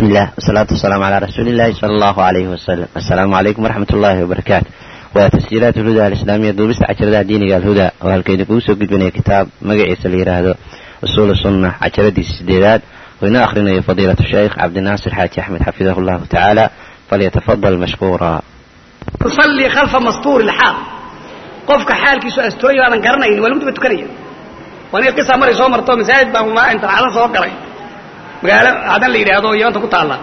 بسم الله والصلاة والسلام على رسول الله صلى الله عليه وسلم السلام عليكم ورحمة الله وبركاته وتسجيلات الهدى الإسلامية دوبست عشرة ديني الهدى وهالكيد كوسو قد بني كتاب مقعيس اللي هذا أصول السنة عشرة دي السديدات وهنا أخرنا فضيلة الشيخ عبد الناصر حاج أحمد حفظه الله تعالى فليتفضل مشكورا تصلي خلف مسطور الحال قفك حالك سو استوي وانا قرنين ولا مدبت تكنيه وانا قصه مري سو مرتو مساجد با ما انت على سو قري magaalo hadan la yiraahdo yanta ku taala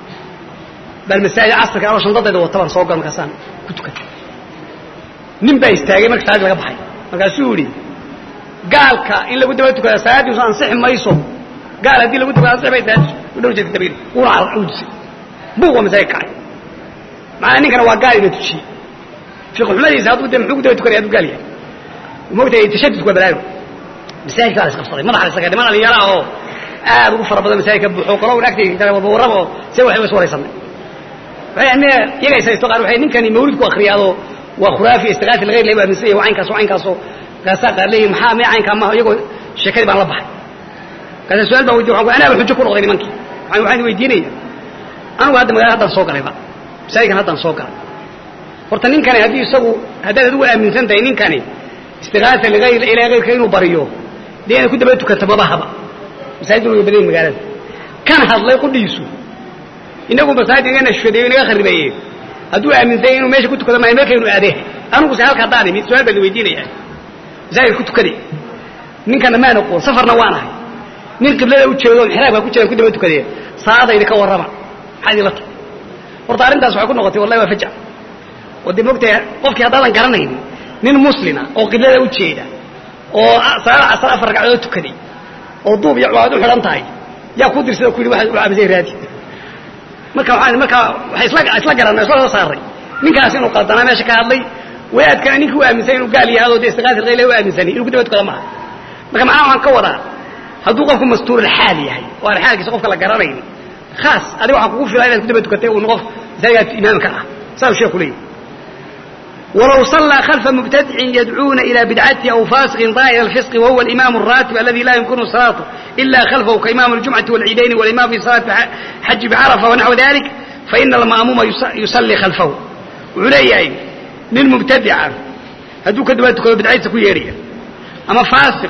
bal masaajid asrka oo shandadeeda wata baan soo gal markaasaan ku tukatay nin baa istaagay marka salaad laga baxay markaasuu yidhi gaalka in lagu daba tukada salaadiisu ansixi mayso gaal haddii lagu tukada ansixi bay salaadiisu u dhow jeedka dabiir uuna udisay buuq waa masaajid kacay macnaa ninkana waa gaal ina tujiyey fiqi xumadiisa hadduu de muxuu ku daba tukanaya hadduu gaal yahay moogtahay tashadudku waa balaayo masaajidka waa la isqabsaday madaxa la isaga niman dhalinyaro ah oo aad ugu fara badan masaajidka buuxo qolo agtayda warrabo se waxay is waraysanay iyaga isaysto qaar waxay ninkani mawlid ku akhriyaado waa khuraafi istiqaasi lagayr lay aaminsan yahay caynkaas caynkaasoo kaasaa qaar leeyihin maxaa mee caynkaa maaha iyagoo sheekadii baan la baxay kaasa su-aal baan weydiy waxaan anaaba xujo ku noqday nimankii waxaan weydiinaya anigu hadda magaalada haddaan soo galayba masaajidkan haddaan soo galay horta ninkani haddii isagu haddaad adigu aaminsan tahay ninkani istiqaasa ligayr ilaa gayrka inuu bariyo dee inay ku daba tukata mabahaba masaajiduna way badan magaalada kan hadlay qudhiisu inagu masaajid inaga nashfadeeyo inaga kharibeeye hadduu aaminsanya inuu meesha ku tukado maayo meelkaynu aadee anigu se halka haddaan imid su-aal baan weydiinaya masaajid ku tukaday ninkana maan aqoon safarna waan ahay nin qiblada u jeedo xiraabka ku jiraan ku daba tukadee saadayda ka warrama maxaa idinla tahay horta arrintaas waxay ku noqotay wallahi waa fajac oo dee moogtahay qofkii haddaadan garanaynin nin muslina oo qiblada u jeeda oo salaada casar afar ragcadood tukaday oo duub iyo cuwaad u xidhan tahay yaa ku dirsada ku yidhi waa amisay raadi marka waxaan marka waxay isla isla garanay isla soo saaray ninkaas inuu qaldanaa meesha ka hadlay wadaadkana ninkii u aaminsan inuu gaal yahay oo dee istiqaasi qayle u aaminsanay inuu ku daba tukada maaha marka macnaha waxaan ka wadaa hadduu qofku mastuurul xaal yahay oo aan xaalkiisa qofka la garanayn khaas adiga waxaa kugu filan inaad ku daba tukatay uun qof masaajidkaad imaamka ah saasuu sheeku leeyahy ولو صلى خلف مبتدع يدعون إلى بدعته أو فاسق ظاهر الفسق وهو الإمام الراتب الذي لا يمكن صلاته إلا خلفه كإمام الجمعة والعيدين والإمام في صلاة حج بعرفة ونحو ذلك فإن المأموم يصلي خلفه علي للمبتدع هدوك دواتك بدعيتك كويرية أما فاسق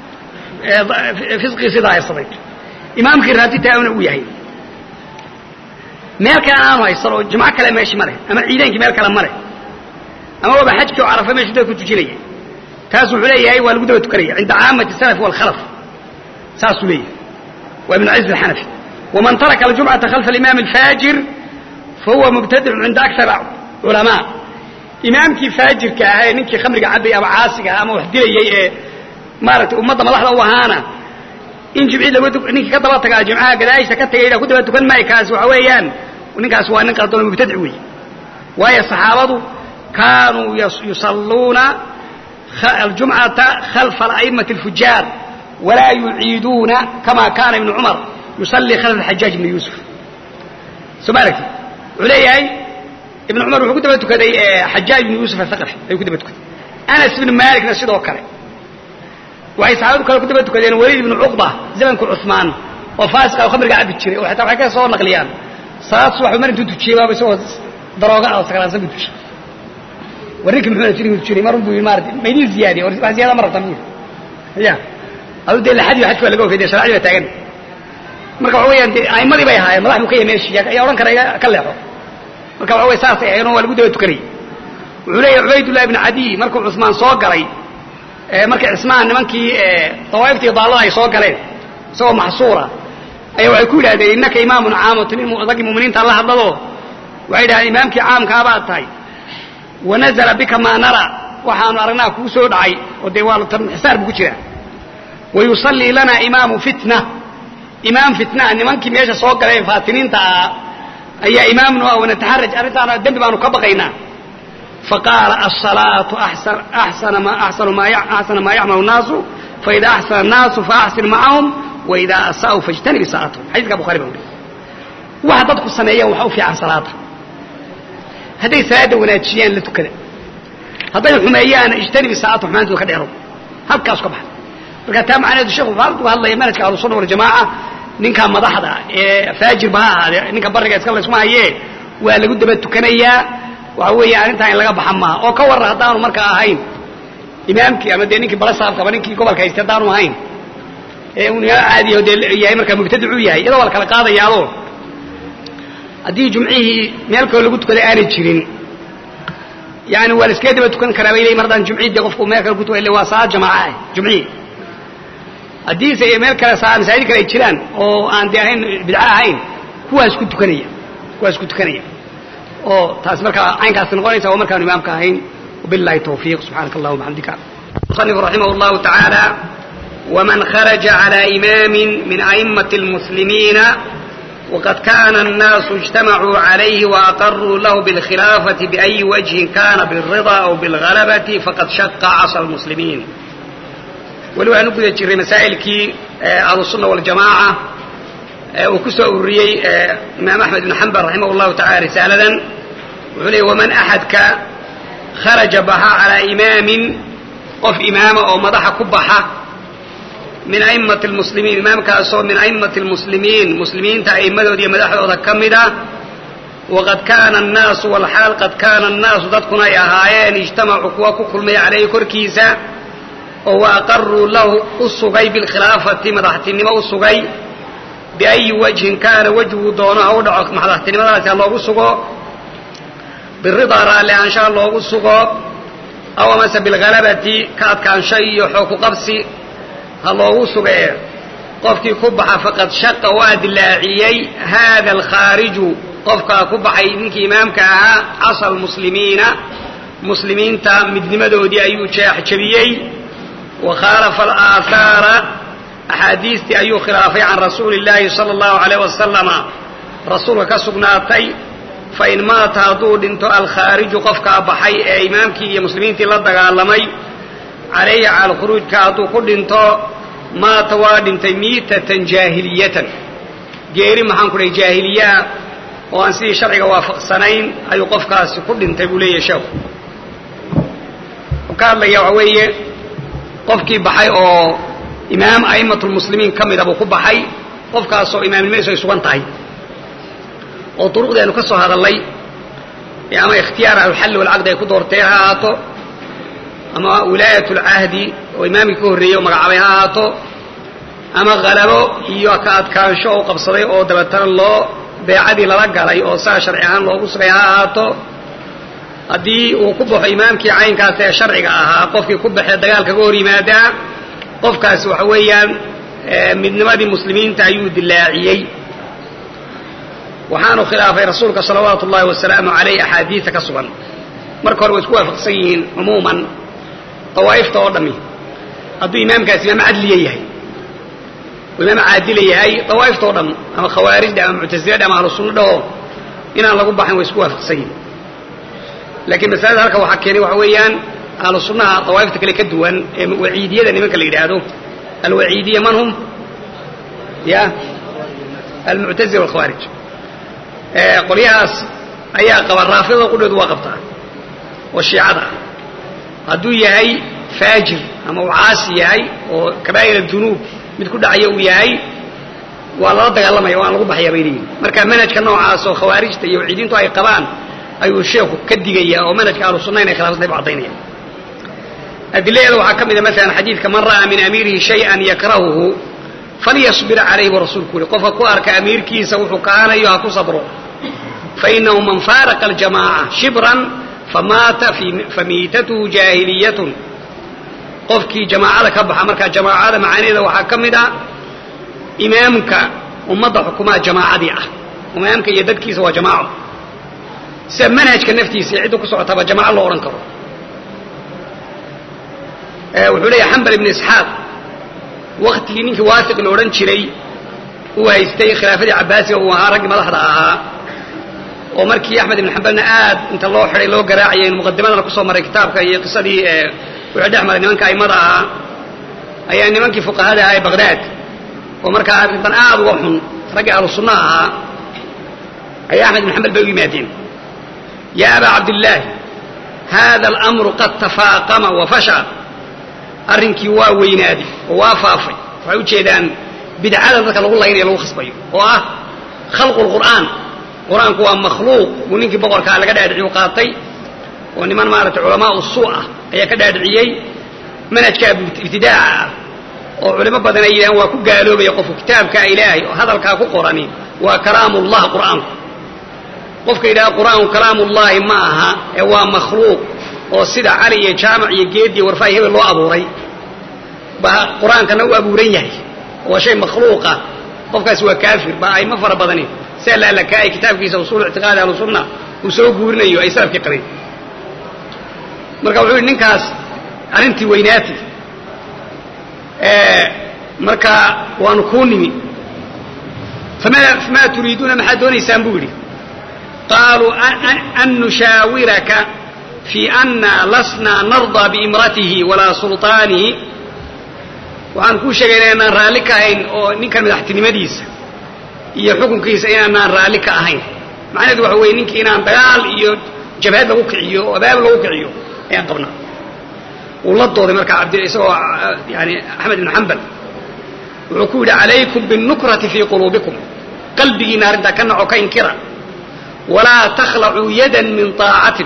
فسقي صداع الصديق إمامك الراتب تأمن وياهي meel kale aanu haysano jumco kale meeshi male ama ciideenkii meel kale male ama waba xajkii oo carafa meeshu dadku tujinaya taas wuxuu leeyahay waa lagu daba tukanaya cinda caamati salaf walkhalaf saasuu leeyahay waa ibnu ciz alxanafi waman taraka aljumcata khalfa alimaam alfaajir fahuwa mubtadicun cinda akar culamaa imaamkii faajirka ahaa ee ninkii khamriga cabay ama caasiga ama wax dilayay ee maaragtay ummadda madaxda u ahaana in jimcii lagu ninkii ka daba tagaa jimcaha gadaashiisa ka tagay ku daba tukan maayo kaasi waxa weeyaan ninkaas waa nin qaldoon mubtadic weeye waayo saxaabadu كانوا يصلون الجمعة خلف الأئمة الفجار ولا يعيدون كما كان ابن عمر يصلي خلف الحجاج بن يوسف سبارك علي ابن عمر وحكو دبتو كدي حجاج بن يوسف الثقفي يكو دبتو كدي أنس بن مالك نسيده وكره وهي صحابته كانوا كدبتو كدي وليد بن عقبة زمن كل عثمان وفاسق وخمر قاعد بتشري وحتى وحكا صور نقليان صلاة صبح ومر انتو تشيبا بس هو دروغا أو سكران سبي تشي warrinki muxuu tiri tiri mar buu maartay meydii ziyaadi war wax ziyaada mar tamir ya adu de lahadi xajku laga ogeeyay sharciga taagan marka waxa weeyaan aymadii bay ahaayeen madax buu ka yemeeshi ayaa oran karay ka leexo marka waxa weey saas ay aynu waa lagu daba tukanay wuxuu leeyahay ubaydullah ibn adi markuu cusmaan soo galay ee markii cismaan nimankii ee tawaiftii daalada ay soo galeen isagoo maxsuura ayaa waxay ku yidhahdeen innaka imaamun caamatun in ragii muuminiinta la hadlado waxay yidhahdeen imaamkii caamkaa baad tahay wanazla bika maa nara waxaanu aragnaa kuu soo dhacay oo dee waa xisaar buu ku jiraa wayusallii lana imaamu fitna imaam fitna nimankii meesha soo galeen faatiniinta ah ayaa imaamnu ah wanataxaraj arrintaana dembi baanu ka baqaynaa faqaala asalaatu axsana maa yacmalu naasu faida axsana annaasu faaxsin macahum waida asaa'uu fajtanib isaa'atahum xadiiska bukhari baa wuri waxa dadku sameeyaan waxa u fiican salaada hadday salaada wanaajiyaan la tukada hadday xumeeyaan ijtanibi saacatu xumaantooda ka dheerow halkaas ka baxa marka taa macnaheedu sheekhu wuxuu halku hadlaya manhajka ahlusunna waljamaaca ninka madaxda ee faajirba ha ahaadee ninka bariga iska laysma hayee waa lagu daba tukanayaa waxa weeye arrintaa in laga baxa maaha oo ka warran haddaanu markaa ahayn imaamkii ama dee ninkii balasaafka ama ninkii gobolka haystay haddaanu ahayn ee uu imaam caadiyaho dee yahay markaa mubtadicu yahay iyadoo waa la kala qaadayaado haddii jumcihii meel kaloo lagu tukaday aanay jirin yani waa la iskaga daba tukan karaa bay leeyiin mar haddaan jumcihii dee qofku meel kale ku tukay waa salaad jamaaca ah jumcihii haddiise meel kale masaajid kale ay jiraan oo aan dee ahayn bidco ahayn kuwaas ku tukanaya kuwaas ku tukanaya oo taas markaa caynkaas noqonaysa oo markaanu imaamka ahayn wabillahi tawfiiq subxaanaka allah wabxamdika musanif raximah llahu tacaala waman kharaja cala imaamin min a'immati almuslimiina waqad kana annaasu ijtamacuu calayhi waaqaruu lahu bilkhilaafati biayi wajhin kana bilrida aw bilgalabati faqad shaqa casa almuslimiin weli waxaan u guda jirray masaa'ilkii ahlusunna waljamaaca uu ku soo ururiyey imaam axmed ibn xambal raximah llahu tacala risaaladan wuxuu leeyay waman axadka kharaja baxa calaa imaamin qof imaama oo madaxa ku baxa min a'immati lmuslimiin imaamkaasoo min a'immati lmuslimiin muslimiinta a'immadooda iyo madaxdooda ka mid ah waqad kaana annaasu walxaal qad kaana annaasu dadkuna ay ahaayeen ijtamacuu kuwa ku kulmay calayhi korkiisa oo wa aqaruu lahu u sugay bilkhilaafati madaxtinimo u sugay biayi wajhin kaana wejhuu doono ha u dhaco madaxtinimadaasi ha loogu sugo biridaa raalli aanshaha loogu sugo aw amase bilgalabati ka adkaansho iyo xooku qabsi ha loogu sugee qofkii ku baxa faqad shaqa waa dilaaciyey haada alkhaariju qofkaa ku baxay ninkii imaamka ahaa casa almuslimiina muslimiinta midnimadoodii ayuu jeexjabiyey wa khaalafa alaahaara axaadiistii ayuu khilaafay can rasuuli illaahi sala allahu alayh wasalama rasuulka ka sugnaatay fain maata hadduu dhinto alkhaariju qofkaa baxay ee imaamkii iyo muslimiintii la dagaalamay calayhi cala alkhuruujka hadduu ku dhinto maata waa dhintay miitatan jaahiliyatan geeri maxaan ku dhahay jaahiliyaa oo aan sidii sharciga waafaqsanayn ayuu qofkaasi ku dhintay buu leeyahay sheekhu wuxuu ka hadlaya waxa weeye qofkii baxay oo imaam a'immatulmuslimiin ka mida buu ku baxay qofkaasoo imaamnimadiisu ay sugan tahay oo duruqdii aynu ka soo hadallay ama ikhtiyaar alxalli walcaqdi ay ku doorteen ha ahaato ama wilaayat lcahdi oo imaamkii ka horreeyey oo magacaabay ha ahaato ama halabo iyo ka adkaansho oo qabsaday oo dabeetana loo beecadii lala galay oo saa sharci ahaan loogu sugay ha ahaato haddii uu ku baxo imaamkii caynkaas ee sharciga ahaa qofkii ku baxee dagaalka ga hor yimaadaa qofkaasi waxa weeyaan midnimadii muslimiinta ayuu dilaaciyey waxaanu khilaafay rasuulka salawaatu ullahi wasalaamu caleyh axaadiida ka sugan marka hore way isku waafaqsan yihiin cumuuman dawaa'ifta oo dhammi hadduu imaamkaasi imaam cadliya yahay oo imaam caadila yahay dawaa'ifta oo dham ama khawaarijda ama muctasilada ama ahlu sunna dhaho inaan lagu baxin way isku waafaqsan yihiin laakiin masalada halka waxaa keenay waxa weeyaan ahlu sunnaha dawaa'ifta kale ka duwan ee waciidiyada nimanka la yidhaahdo alwaciidiya man hum ya almuctazila walkhawaarij qolyahaas ayaa qaba raafidada qudhoodu waa qabtaa oo shiicada ah hadduu yahay faajir ama uu caasi yahay oo kabaa'ir adunuub mid ku dhacaya uu yahay waa lala dagaalamaya waan lagu baxaya bay leeyihin marka manhajka noocaas oo khawaarijta iyo waciidiintu ay qabaan ayuu sheekhu ka digaya oo manhajka ahlu sunna inay khilaafsantay bu caddaynaya adiladeeda waxaa ka mida maalan xadiidka man ra'aa min amiirihi shay-an yakrahuhu falyasbir calayhi buu rasuulku yuri qofka ku arka amiirkiisa wuxuu kahanayo ha ku sabro fainahu man faaraqa aljamaaca shibran famaata famiitatuhu jaahiliyatun qofkii jamaacada ka baxa markaa jamaacada macaanideeda waxaa ka mid ah imaamka ummadda xukumaa jamaacadii ah imaamka iyo dadkiisa waa jamaaco sida manhajka naftiisa iyo cidda ku socotaba jamaaco loo odhan karo wuxuu leeyahay xambal ibnu isxaaq waktigii ninkii waasiq la odhan jiray uu haystay khilaafadii cabaasiga uu ahaa raggii madaxda ahaa oo markii axmed ibn xambalna aad inta loo xidhay loo garaacayay muqadimadana kusoo maray kitaabka iyo qisadii wuxuu dhex maray nimanka aimada ahaa ayaa nimankii fuqahada ahaa ee baqdaad oo markaa arrintan aad uga xun raggii ahlu sunna ahaa ayaa axmed ibn xambal bay u yimaadeen yaa abaa cabdillaahi hada alamru qad tafaaqama wa fasha arrinkii waa weynaaday oo waa faafay waxay u jeedaan bidcadan dadka lagu laynayo lagu khasbayo oo ah khalqu lqur'aan qur-aanku waa makhluuq buu ninkii boqorkaa laga dhaadhiciyu qaatay oo niman maaragtay culamaa u suu ah ayaa ka dhaadhiciyey manhajka ibtidaaca ah oo culimo badan ay yidhahaan waa ku gaaloobaya qofku kitaabkaa ilaahay oo hadalkaa ku qorani waa kalaamullah qur'aanku qofka yidhaha qur'aanku kalaamullaahi ma aha ee waa makhluuq oo sida cali iyo jaamac iyo geed iyo warfaayo hebel loo abuuray baa qur-aankana u abuuran yahay waa shay makhluuqa qofkaasi waa kaafir baa ayma fara badani sia laalakaay kitaabkiisa usuul ictiqaadi ahlusunna uu soo guurinayo ay salafkii qabeen marka wuxuu yidhi ninkaas arrintii weynaati marka waanu kuu nimi famaa turiiduuna maxaad doonaysaan buu yidhi qaaluu an nushaawiraka fii anna lasnaa nardaa biimratihi walaa sulطaanihi waxaan kuu sheegayna inaan raalli ka ahayn oo ninkan madaxtinimadiisa iyo xukunkiisa inaanaan raalli ka ahayn macnaheedu waxa weeye ninkii inaan dagaal iyo jabhad lagu kiciyo oo abaab lagu kiciyo ayaan qabnaa wuu la dooday markaa abd isagoo yani axmed ibnu xambal wuxuu ku yidhi calaykum biاnukrati fii quluubikum qalbigiina arrintaa ka naco ka inkira walaa takhlacuu yadan min طaacatin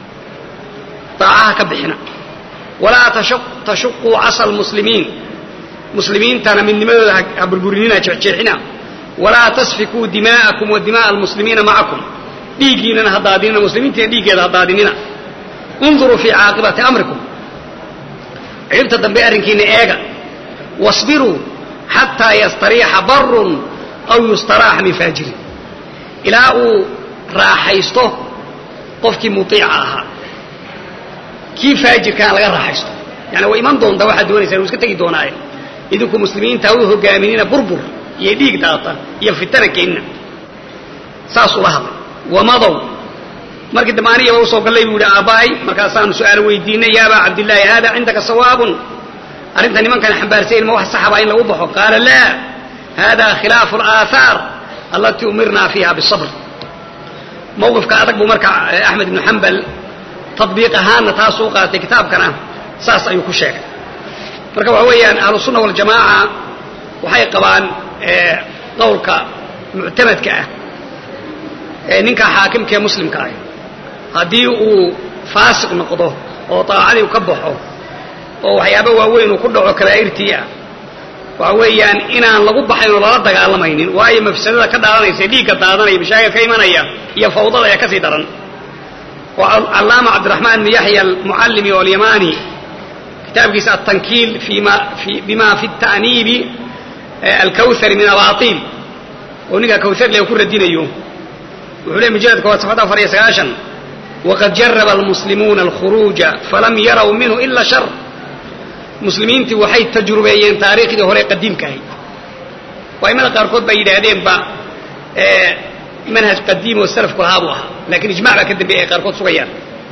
طaacaha ka bixina walaa tashuquu casa lmuslimiin muslimiintana midnimadooda ha burburinina jeexjeexina walaa tasfikuu dimaa'akum wa dima'a almuslimiina macakum dhiiggiinana ha daadinina muslimiintiina dhiiggeeda ha daadinina unduruu fii caaqibati amrikum ciribta dambe arrinkiina eega wasbiruu xataa yastariixa barun aw yustaraaxa min faajirin ilaa uu raaxaysto qofkii muiica ahaa kii faajirkaana laga raaxaysto yani way iman doontaa waxaad doonaysaa uu iska tegi doonaaye idinku muslimiinta u hogaaminina burbur iyo dhiig daata iyo fitana keenina saasuu la hadlay wamadow markii dambe anigaba usoo gallay buu yidhi aabbahay markaasaanu su-aal weydiinay ya abaa cabdillaahi hada cindaka sawaabun arrinta nimankan xambaarsayn ma wax saxaba in lagu baxo qaala laa hada khilaafu alaahaar allatii umirnaa fiiha bisabr mawqifka adag buu marka axmed ibnu xambal tadbiiq ahaanna taasuu qaatay kitaabkana saas ayuu ku sheegay marka waxa weeyaan ahlusunna waljamaaca waxay qabaan qowlka muctamadka ah ee ninka xaakimka ee muslimka ah haddii uu faasiq noqdo oo daacadii ka baxo oo waxyaaba waaweyn uu ku dhaco kabaa'irtii ah waxa weeyaan inaan lagu baxayn oo lala dagaalamaynin waayo mafsadada ka dhaalanaysa dhiigga daadanaya mashaakil ka imanaya iyo fawdada ayaa kasii daran oo callaama cabdiraxmaan ibn yaxya almucallimi oo alyamani kitaabkiisa altankiil bima fi ta'niibi alkawhari min abaatiil oo ninka kawhar le ku radinayo wuxuu leey mujaladka waa safxada afar iyo sagaashan waqad jaraba almuslimuuna alkhuruuja falam yaraw minhu ila shar muslimiintii waxay tajrubeeyeen taariikhdii hore qadiimka ahayd aimada qaarkood baa yidhaahdeenba manhaj qadiim oo salafku lahaa buu ahaa lakiin ijmac baa ka dambeeyay ay qaarkood sugayaan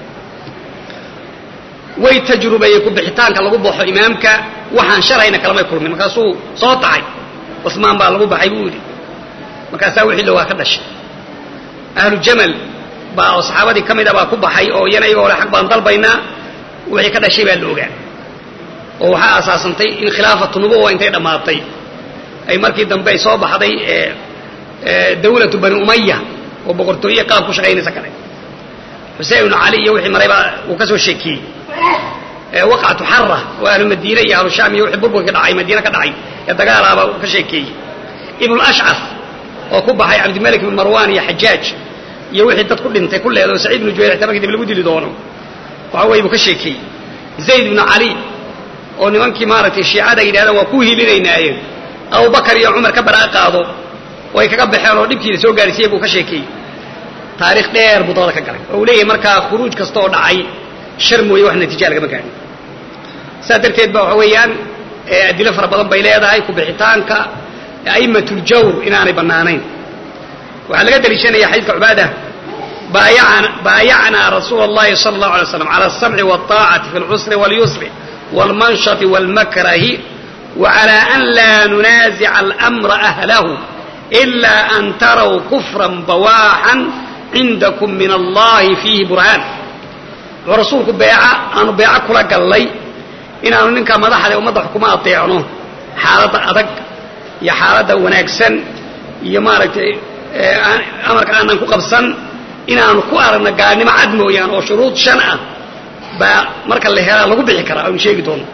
way tajrubeeyey ku bixitaanka lagu baxo imaamka waxaan shalayna kalamay kulmin markaasuu soo taxay cusmaan baa lagu baxay buu yidhi markaasaa wixii loogaa ka dhashay ahlu jamal baa oo saxaabadii ka mid a baa ku baxay oo iyana iyagoo le xaq baan dalbaynaa wixii ka dhashay baa la ogaa oo waxaa asaasantay in khilaafatu nubuwa intay dhammaatay ay markii dambe ay soo baxday dawlatu bani umaya oo boqortooye qaab ku shaqaynaysa kale xusein ibnu cali iyo wixii maray baa uu ka soo sheekiyey waqcatu xara oo ahlu madiine iyo ahlu shaam iyo wixii burburka dhacay madiine ka dhacay ee dagaalaaba uu ka sheekeeyey ibnu lashcaf oo ku baxay cabdimalik ibn marwan iyo xajaaj iyo wixii dad ku dhintay ku leedo saciid ibnu jubayr xitaa markii dib lagu dili doono waxa weye buu ka sheekeeyey zayd ibnu cali oo nimankii maaragtay shiicada yidhahdaan waa ku hiilinaynaayee abubakar iyo cumar ka baraa qaado oo ay kaga baxeen oo dhibkiina soo gaarsiiyey buu ka sheekeeyey taarikh dheer buu dabada ka galay oo uu leeyahay markaa khuruuj kasta oo dhacay shar mooye wax natiija lagama gaadhin saas darteed ba waxa weeyaan adilo fara badan bay leedahay kubixitaanka a'imatuljawr inaanay bannaanayn waxaa laga daliishanaya xadiidka cubaada baayacnaa rasuula اllahi salى اllahu alay slam cala aلsamci wالطaacati fi اlcusri wاlyusri wاlmanshati wاlmakrahi وعlى أn laa nunaasica alأmra أhlahu إila an taraw kufra bawaaxan cindakum min allahi fiihi burhaan wuxuu rasuulku beeca aanu beeco kula gallay inaanu ninka madaxda ummadda xukuma adeecno xaaladda adag iyo xaaladda wanaagsan iyo maaragtay amarka aanan ku qabsan inaanu ku aragno gaalnimo cad mooyaan oo shuruud shan ah baa marka la helaa lagu bixi karaa aynu sheegi doono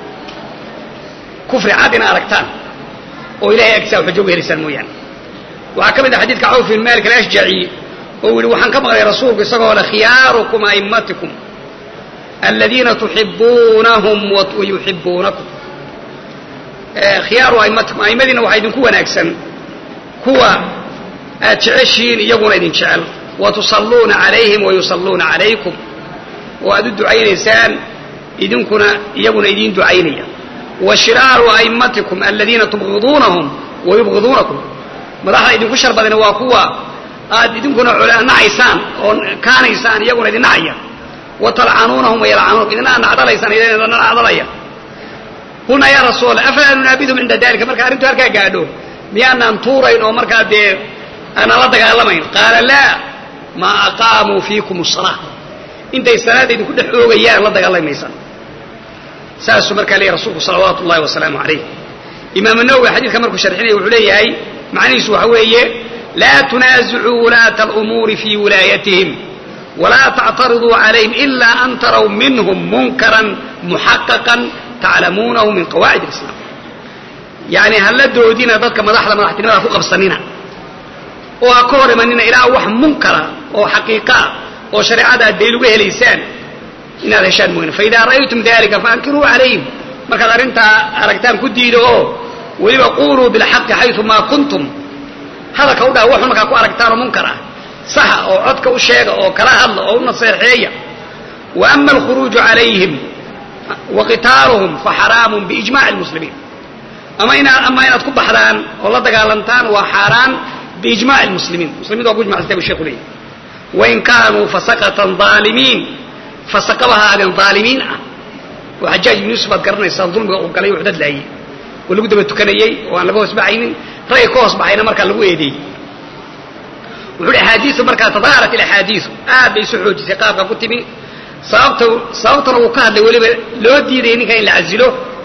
kufri cad ina aragtaan oo ilahay agtisaa xujo uga helaysaan mooyaane waxaa ka mid ah xadiidka cawf bin malik alashjaci oo yihi waxaan ka maqlay rasuulku isagoo le khiyaarukum a'immatikum aladiina tuxibuunahum wayuxibuunakum khiyaaru a'immatikum a'immadiina waxaa idinku wanaagsan kuwa aad jeceshihiin iyaguna idin jecel wa tusalluuna calayhim wayusalluuna calaykum oo aad u ducaynaysaan idinkuna iyaguna idiin ducaynaya wa shiraaru a'immatikum aladiina tubgiduunahum wayubgiduunakum madaxda idinku shar badana waa kuwa aad idinkuna nacaysaan oo kaanaysaan iyaguna idin nacaya wa talcanuunahum wayalcanuunakum idina aad nacdalaysaan idina nacdalaya qulnaa yaa rasuul afalaa nunaabidhum cinda dalika marka arrintu halkaa gaadho miyaanaan tuurayn oo markaa dee aanaan la dagaalamayn qaala laa maa aqaamuu fiikum asalaa intay salaada idinku dhex oogayaan la dagaalamaysaan saasuu markaa leeyahy rasuulku salawaatu ullahi wasalaamu calayh imaamu nawowi xadiidka markuu sharxinaya wuxuu leeyahay macnihiisu waxa weeye laa tunaasicuu wulaata alumuuri fii wilaayatihim walaa tactariduu calayhim ilaa an taraw minhum munkaran muxaqaqan taclamuunahu min qawaacid alislaam yacni hala doodina dadka madaxda madaxtinimada ku qabsanina oo ha ka hor imanina ilaa wax munkara oo xaqiiqaa oo shareecada aad dayl uga helaysaan inaad heshaan mooyne faidaa ra'aytum dalika faankiruu calayhim markaad arrintaa aragtaan ku diida oo weliba quuluu bilxaqi xaysu maa kuntum hadalka u dhaha waxun markaa ku aragtaanoo munkar ah saxa oo codka u sheega oo kala hadla oo u naseexeeya wa ama alkhuruuju calayhim wa qitaaluhum fa xaraamun biijmaci lmuslimiin ama inaad ama inaad ku baxdaan oo la dagaalantaan waa xaaraan biijmaci lmuslimiin muslimiinta waa ku ijmacsantay bu sheekhu leeyahy wain kaanuu fasaqatan aalimiin fasaqaba ha aadeen aalimiin ah oo xajaaj ibn yuusuf aad garanaysaan dulmiga uu galay wuxuu dadlaayey oo lagu daba tukanayey oo aan laga hoos baxaynin ragay ka hoos baxayna markaa lagu eedeeyey wuxuu hi axaadiisu markaa tadaaharat ilaxaadiisu aad bay isu xoojisay qaabka ku timi sababta sababtana uu ka hadlay weliba loo diidayay ninkan in la casilo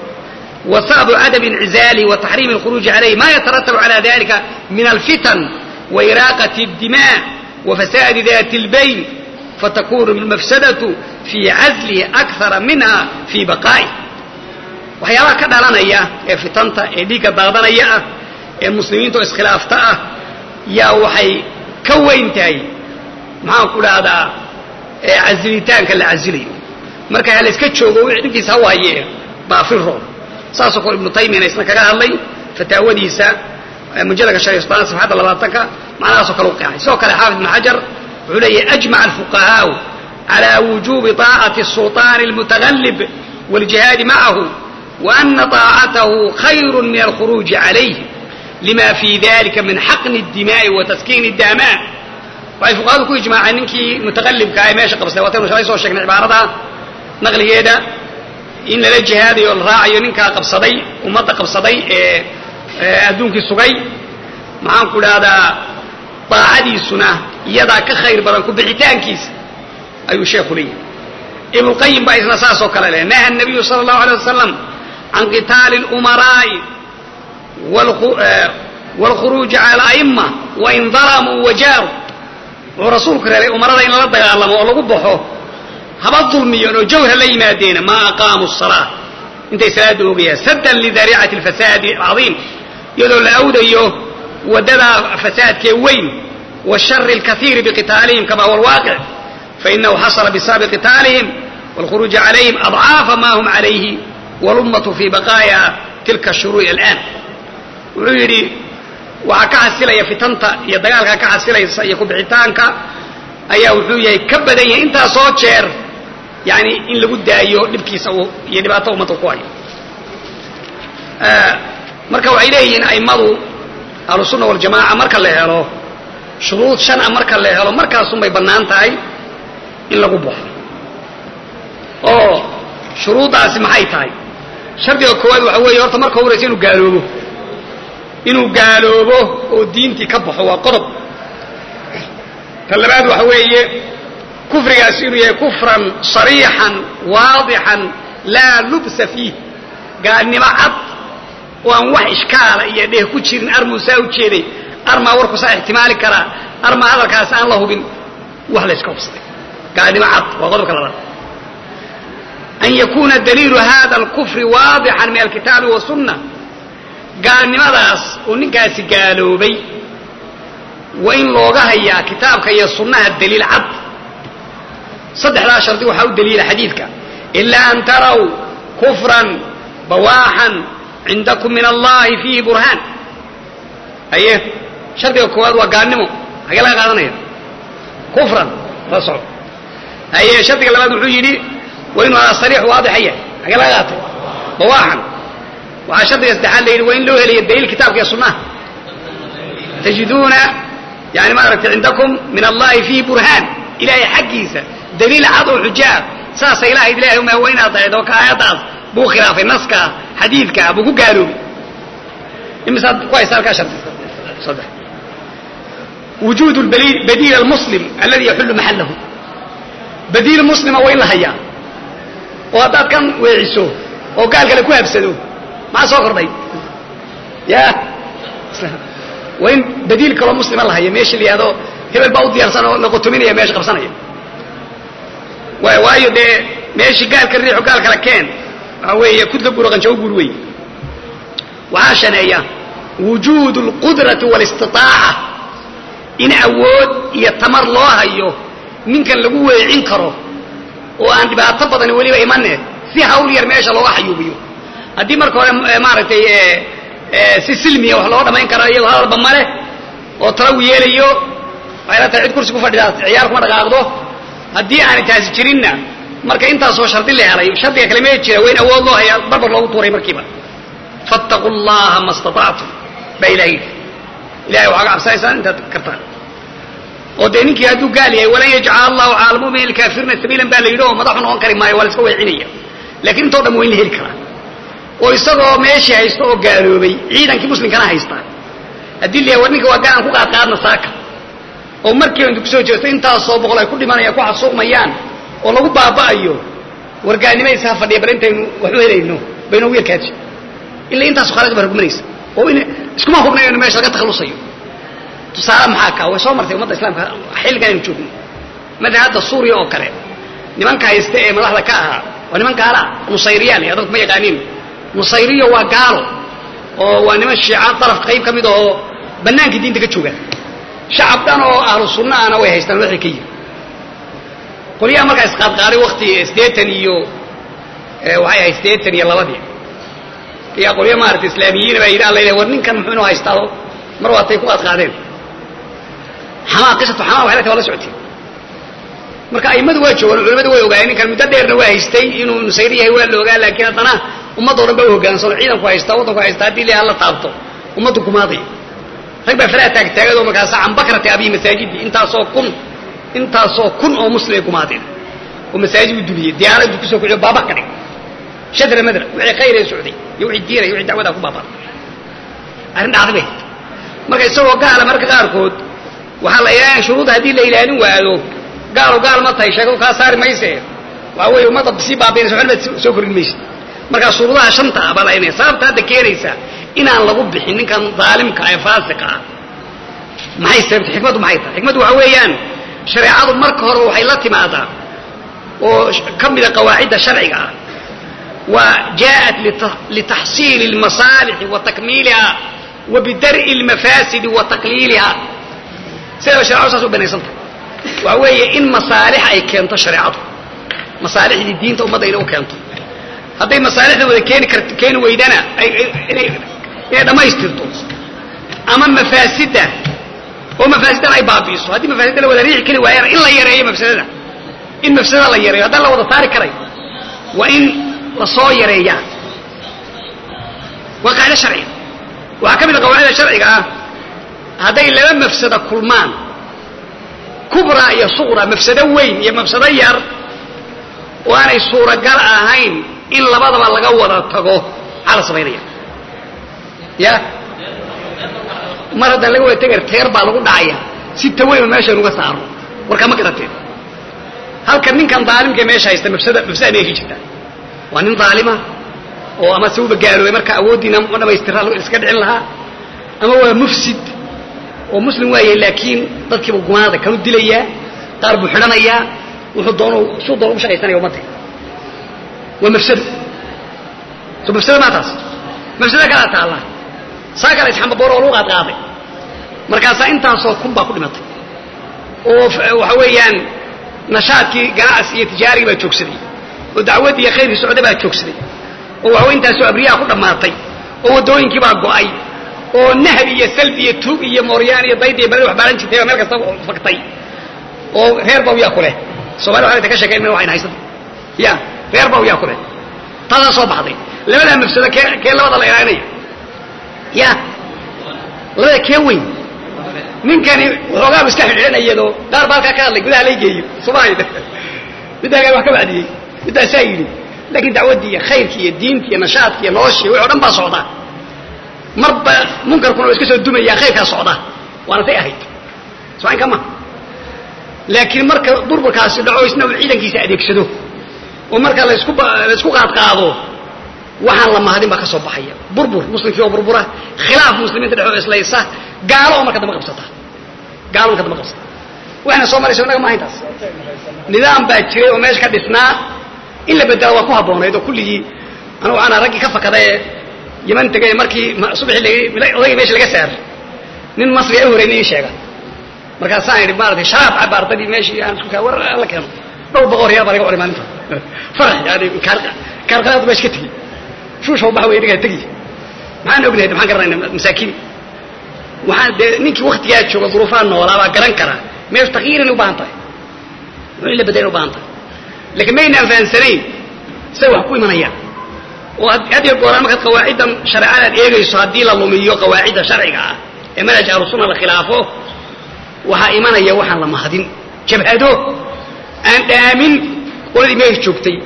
wa sababu cadami incizaalihi wa taxriimi alkhuruuji calayh ma yataratabu cala dalika min alfitan wa iraaqati اdimaa wa fasaadi dati اlbayn fatakunu almafsadatu fii caslihi akara minha fii baqaa'ih waxyaabaha ka dhalanaya ee fitanta ee dhiigga daadanaya ah ee muslimiinta oo iskhilaafta ah yaa waxay ka weyn tahay maxaan ku dhahdaa casilitaanka la casilayo marka ha la iska joogo wixii dhinkiisa ha waaye baafiro saasoo kale ibnu taymiyana isna kaga hadlay fataawadiisa mujalladka shan iyo soddonaa safxadda labaatanka macnahaasoo kale u qeexay sidoo kale xaafid ibnu xajar wuxuu leeyahy ajmaca alfuqahaau cala wujubi طaacati الsulطaani اlmutagallib wاljihaadi macahu وأna طaacatahu khayru min alkhuruuji calayh lima fii dalika min xaqni الdimaai wa taskiini الdaamaa waxay fuqahadu ku ijmaaceen ninkii mutaqalibka ah ee meesha qabsaday waataynu shalay soo sheegnay cibaarada naqligeeda in lala jihaadayo o la raacayo ninkaa qabsaday ummadda qabsaday ee adduunkii sugay maxaan ku dhahdaa daacadiisuna iyadaa ka khayr badan ku bixitaankiisa ayuu sheekhu leeyahy ibnuqayim baa isna saasoo kale leh naha nabiyu sala allahu alay wasalam can qitaali اlumaraa'i wاlkhuruuji cala ala'ima wain dalamuu wajaaru wuxuu rasuulku reebay umarada in lala dagaalamo oo lagu baxo haba dulmiyoon oo jawhar la yimaadeena maa aqaamu الsalaa intay salaada oogayaan saddan lidariicati اlfasaadi alcadiim iyadoo la awdayo waddadaa fasaadkee weyn washari اlkaiiri biqitaalihim kama huwa alwaaqic fainahu xasala bisababi qitaalihim wاlkhuruuji calayhim adcaafa ma hum calayhi walummatu fii baqaaya tilka shuruuci alآan wuxuu yidhi waxaa ka xasilaya fitanta iyo dagaalka ka xasilaysa iyo kubixitaanka ayaa wuxuu yahay ka badan yahay intaasoo jeer yani in lagu daayo dhibkiisa iyo dhibaato ummadda ku hayo marka waxay leeyihiin a'immadu ahlusunna waljamaaca marka la helo shuruud shan a marka la helo markaasunbay bannaan tahay in lagu baxo oo shuruuddaasi maxay tahay shardiga koowaad waxa weeye horta marka horaysa inuu gaaloobo inuu gaaloobo oo diintii ka baxo waa qodob ta labaad waxa weeye kufrigaas inuu yahay kufran sariixan waadixan laa lubsa fiih gaalnimo cad oo aan wax ishkaala iyo dheh ku jirin armuu saa u jeeday armaa warku saa ixtimaali karaa armaa hadalkaasi aan la hubin wax layska hubsaday gaalnimo cad waa qodobka labaad an yakuna daliilu hada alkufri waadixan min alkitaabi wasunna gaalnimadaas uu ninkaasi gaaloobay waa in looga hayaa kitaabka iyo sunnaha daliil cad saddexdaa shardi waxaa u daliila xadiidka ilaa an taraw kufran bawaaxan cindakum min allahi fiihi burhaan aye shardiga koowaad waa gaalnimo hagee laga qaadanaya kufran la soco haye shardiga labaad wuxuu yidhi waa inuu ahaa sariix waadixaya hagee laga qaatay bawaaxan waxaa shardiga saddexaad la yidhi waa in loo helaya daliil kitaabka iyo sunnaha tajiduuna yani maaragtay cindakum min allahi fiihi burhaan ilaahay xaggiisa daliil cad oo xujaa saasa ilahay ilahay uma waa inaad daheed oo ka aayaddaas buu khilaafay naska xadiidka buu ku gaaloobay imisaad ku haysa halkaa shardi saddex wujuud badiil almuslim aladi yaxullu maxallahu badiil muslima waa in la hayaa oo haddaad kan weeciso oo gaal kale ku habsado maxaa soo kordhay ya waa in badiil kaloo muslima la haya meesha la yihahdo hebel baa u diyaarsan oo la qotominaya meesha qabsanaya waayo dee meeshii gaalka riixo gaal kala keen waxaa weeye kudka guro qanjawo guur wey waxaa shaneeya wujuud اlqudrati wاlاstiطaaca in awood iyo tamar loo hayo ninkan lagu weecin karo oo aan dhibaato badan weliba imane si hawl yar meesha looga xayuubiyo haddii marka hore maaragtay si silmiya wax looga dhamayn karo iyagoo hadalba male oo talagu yeelayo waxay la tahay cid kursi ku fadhidaa ciyaar kuma dhaqaaqdo haddii aanay taasi jirinna marka intaasoo shardi la helay shardiga kale mee jira waa in awood loo haya barbar loogu tuuray markiiba fattaquu llaha ma staطactum baa ilaha yidhi ilahay waxaa ga cabsanaysaan intaad kartaan oo dee ninkii hadduu gaal yahay walan yajcala allahu cala almu'mini alkaafirina sabiilan baa la yidhi oo madaxu noqon kari maayo waa la iska weecinaya lakiin intoo dhan waa in la heli karaa oo isagoo meeshii haysta oo gaaloobay ciidankii muslimkana haysta haddii la yahay war ninka waa gaal aan ku qaadqaadna saaka oo markiiba intu kusoo jeesto intaasoo boqol ay ku dhimanayaan ku xasuuqmayaan oo lagu baaba'ayo wargaalnimaysa ha fadhiya bal intaynu wax u helayno baynoogu yarkaaji ila intaasu khalaad baa rugmanaysa oo in iskuma hubnayo in meesha laga takhalusayo tusaale maxaa kaa way soo martay ummadda islaamka xilligan aynu joogno mada hadda suuriya oo kale nimanka haysta ee madaxda ka ahaa waa niman gaala nusayriya le adadku ma yaqaaniin nusayriya waa gaalo oo waa niman shiica daraf qayb ka mid ahoo bannaankii diinta ka jooga shacab dhan oo ahlu sunna ana way haystaan waxay ka yiri qolyaha markaa isqaadqaaday wakti siddeetan iyo waxay ahayd siddeetan iyo labadii yaa qolya maarata islaamiyiina baa yidhi alla war ninkan muxuu inoo haystaado mar waatay ku qaadqaadeen xamaa qisatu xamaa waxay la tahay waa la socotay marka a'immadu waa joogaan culimadu way ogaayeen ninkan muddo dheerna waa haystay inuu nusayri yahay waa la ogaa laakiin haddana ummadoo dhan ba u hogaansano ciidanku haystaa waddanku haystaa haddii la hala taabto ummaddu kumaaday rag baa faraha taagtaagad oo markaasa can bakrati abiyi masaajidi intaasoo kun intaasoo kun oo muslimay kumaadeen oo masaajid u duliyey diyaaraddu kusoo kuciyo baaba ka dhig shadra madra wixii khayr ee socday iyo wixii diinay wixii dacwadaa ku baabaa arrin dhacday bay marka isagoo gaala marka qaarkood waxaa la ilaalin shuruudda haddii la ilaalin waado gaalo gaal ma tahay sheeko kaa saari mayse waa weeye ummadda sii baabiinaysa waxna baad soo kordhin maysa marka shuruudaha shanta ah baa la inaya sababta hadda keenaysa inaan lagu bixin ninkan daalimka ee faasiqa ah maxay sababta xikmaddu maxay tahay xikmaddu waxa weeyaan shareecadu marka hore waxay la timaadaa oo ka mida qawaacidda sharciga ah waa jaءat litaxsiili اlmasaalixi wa takmiiliha wa bidar'i اlmafaasidi wa taqliiliha sidaba sharecadu saas u banaysan tahay waxa weeye in masaalix ay keento shareecadu masaalixdii diinta ummadda inay u keento hadday masaalixda wada keeni kar keeni weydana ay inay inay dhammaystirto ama mafaasidda oo mafaasiddan ay baabi'iso haddii mafaasidda la wada riixi kari waayana in la yareeyo mafsadada in mafsadada la yareeyo haddaan la wada saari karay waa in la soo yareeyaa waa qaacida sharciga waxaa ka mid a qawaacida sharciga ah hadday laba mafsada kulmaan kubra iyo suqra mafsado weyn iyo mafsado yar oo aanay suuragal ahayn in labadaba laga wada tago maxaa la samaynaya ya mar haddaan laga wada tegar teer baa lagu dhacaya si taweyn meeshan uga saaro warkaa ma garateen halka ninkan daalimka meesha haysta mafsada mafsada meeshi jirta waa nin daalima oo ama se uba gaaloobay marka awooddiina ma dhamaystira iska dhicin lahaa ama waa mufsid oo muslim waayahay laakiin dadkiiba gumaada kanu dilayaa qaar buu xidhanayaa wuxuu doonu suu doon ugu shaqaysanaya ummadda waa mafsado so mafsado maa taas mafsado kalaa taalla saa kale isxambaboor oo lagu qaadqaaday markaasaa intaasoo kun baa ku dhimatay oo waxa weeyaan nashaadkii ganacsi iyo tijaarigii baa joogsaday oo dacwaddii iyo khayrkii socda baa joogsaday oo waxawe intaasoo abriyaha ku dhammaatay oo waddooyinkii baa go'ay oo nahbi iyo salbi iyo tuug iyo mooryaan iyo dayd iyo baled wax baaran jirtay baa meel kasta faktay oo reer baw yaa ku leh somali waxay ka sheekayn waxayna haysata ya reer baw yaa ku leh taasaa soo baxday labadaa mafsado kee kee labada la ilaalinaya ya labada kee weyn ninkani waxoogaaba iska xidhiidhanayadoo qaar baa halkaa ka hadlay gudaha lay geeyo soomaalia middaa wax ka bacdiyey middaasaa yidhi laakiin dacwaddii iyo khayrkii iyo diintii iyo nashaadkii iyo noloshii wixi o dhan baa socda marba munkarkuna waa iska soo dumayaa khayrkaa socda waana tay ahayd socayn kama laakiin marka burburkaasi dhaco isna uu ciidankiisa adeegsado oo marka laysku laysku qaadqaado waxaan la mahadin baa ka soo baxaya burbur muslimkii oo burbura khilaaf muslimiinta dhexoo islaysa gaalo oo marka dambe qabsata gaalo marka dambe qabsata waxayna soo maraysa innaga maaha intaas nidaam baa jiray oo meesha ka dhisnaa in la bedela waa ku habboonayd oo kulligii anugu waxaana raggii ka fakadae yaman tegay markii subaxii odagii meesha laga saar nin masriga u horeyna ii sheega markaasaan idhi maaratay sharaab caba ardadii meeshii aan isku kaa war la keeno dhowr boqor reer baa laga oray maalinta farax yani kaarqalaadu meesha ka tegey shuushaw baxa wey inagaa tegi maxaan ognahay maxaan garanayna masaakiin waxaan dee ninkii waktigaa jooga duruufaha noolaa baa garan kara meeshu takyiirin u baahan tahay wuxuu in la bedelin u baahan tahay laakiin maynaan fahansanayn say wax ku imanayaan oo had iyo gooraan markaad qawaaciddan shareecada aad eegayso haddii la lumiyo qawaacidda sharciga ah ee manhaj ahlusunna la khilaafo waxaa imanaya waxaan la mahadin jabhado aan dhaamin qoladii meesha joogtay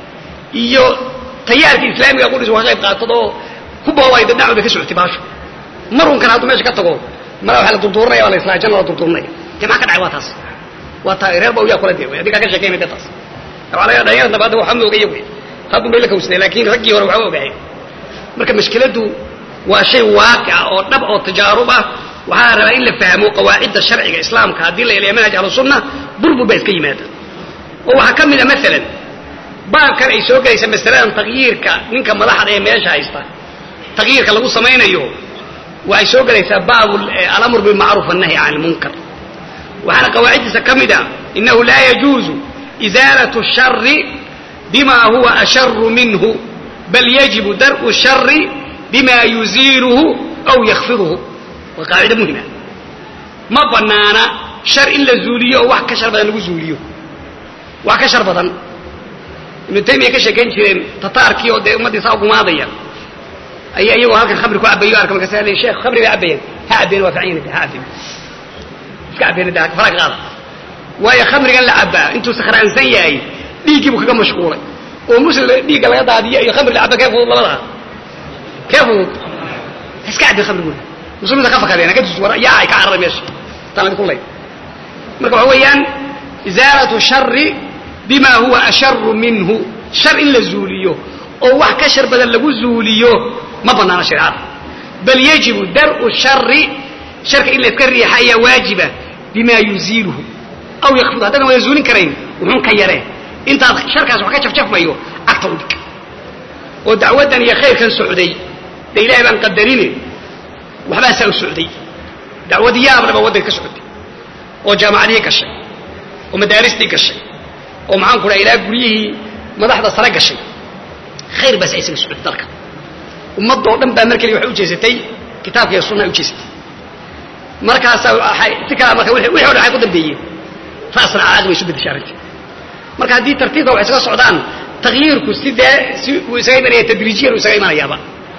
iyo tayaarka islaamiga qudhis waa ka qayb qaatad oo ku boobay dad dhacwada ka socotay baasho marunkan hadduu meesha ka tago mara waxa la durduuranaya waa la islaa janna la durduuranaya dee maxaa ka dhacay waa taas waa taa reer baa yaa kula dee wey adigaa ka sheekaynay dee taas waxaa laga dhalinyarada nabadda waxaa ma ogaya wey haddun bay la kawsadeen laakiin raggii hore waxba ogaayeen marka mashkiladdu waa shay waaqica oo dhab oo tajaarub ah waxaa la rabaa in la fahmo qawaacidda sharciga islaamka haddii la ilayo manhaj ahlusunna burbur baa iska yimaada oo waxaa ka mid a maalan baabkan ay soo gelaysa masaladan takyiirka ninka madaxda ee meesha haysta takyiirka lagu samaynayo waxay soo gelaysaa baabu alamr bilmacruuf annahyi can lmunkar waxaana qawaaciddiisa ka mid a inahu laa yajuuzu izaalat shari bima huwa asharu minhu bal yajibu dar'u shari bima yuziiluhu aw yakfiduhu waa qaacido muhima ma banaana shar in la zuuliyo oo wax ka shar badan lagu zuuliyo wax ka shar badan ibnu taymiya ka sheekayn jireen tataarkii oo dee ummaddii saa ugumaadaya ayaa iyagoo halkan khamri ku cabayo arka markaas le sheekh khamri bay cabayeen ha cabeen waa fican ha cabeen iska cabeen da fara ka qaada waayo khamrigan la cabaa intuu sakhraansan yahay dhiiggii buu kaga mashquulay oo muslim dhiigga laga daadiyo iyo khamri la caba kee fudud labadaa kee fudud iska cabeen khamrigooda muslimiinta ka fakadeen ka dus war yaa ay ka cararay meesha taan idinku lay marka waxa weeyaan izaalatu shari bima huwa asharu minhu shar in la zuuliyo oo wax ka shar badan lagu zuuliyo ma banaano shareecada bal yajibu dar'u shari sharka in la iska riixa ayaa waajiba bima yuziiluhu aw yakfidu haddana wada zuulin karayn wuxuun ka yaree intaad sharkaas wax ka jafjafmayo cagta u dhig oo dacwaddan iyo khayrkan socday de ilahay baan qadarine waxbaa saa u socday dacwad yaablaba waddanka ka socotay oo jaamacadihii gashay oo madaaristii gashay oo maxaan ku dhaha ilaa guryihii madaxda sare gashay khayr baas aysaga socotay dalka ummaddoo dhan baa mar keliya waxay u jeesatay kitaabka iyo sunnaha u jeesatay markaasaa waxay si kalaa marka wixii o dhan waxay ku dambeeyeen ra'san caadi bay isu bedeshay arrintii marka haddii tartiibka wax isaga socdaan takyiirku si dee si uu isaga imanaya tadriijiyan uu isaga imanayaaba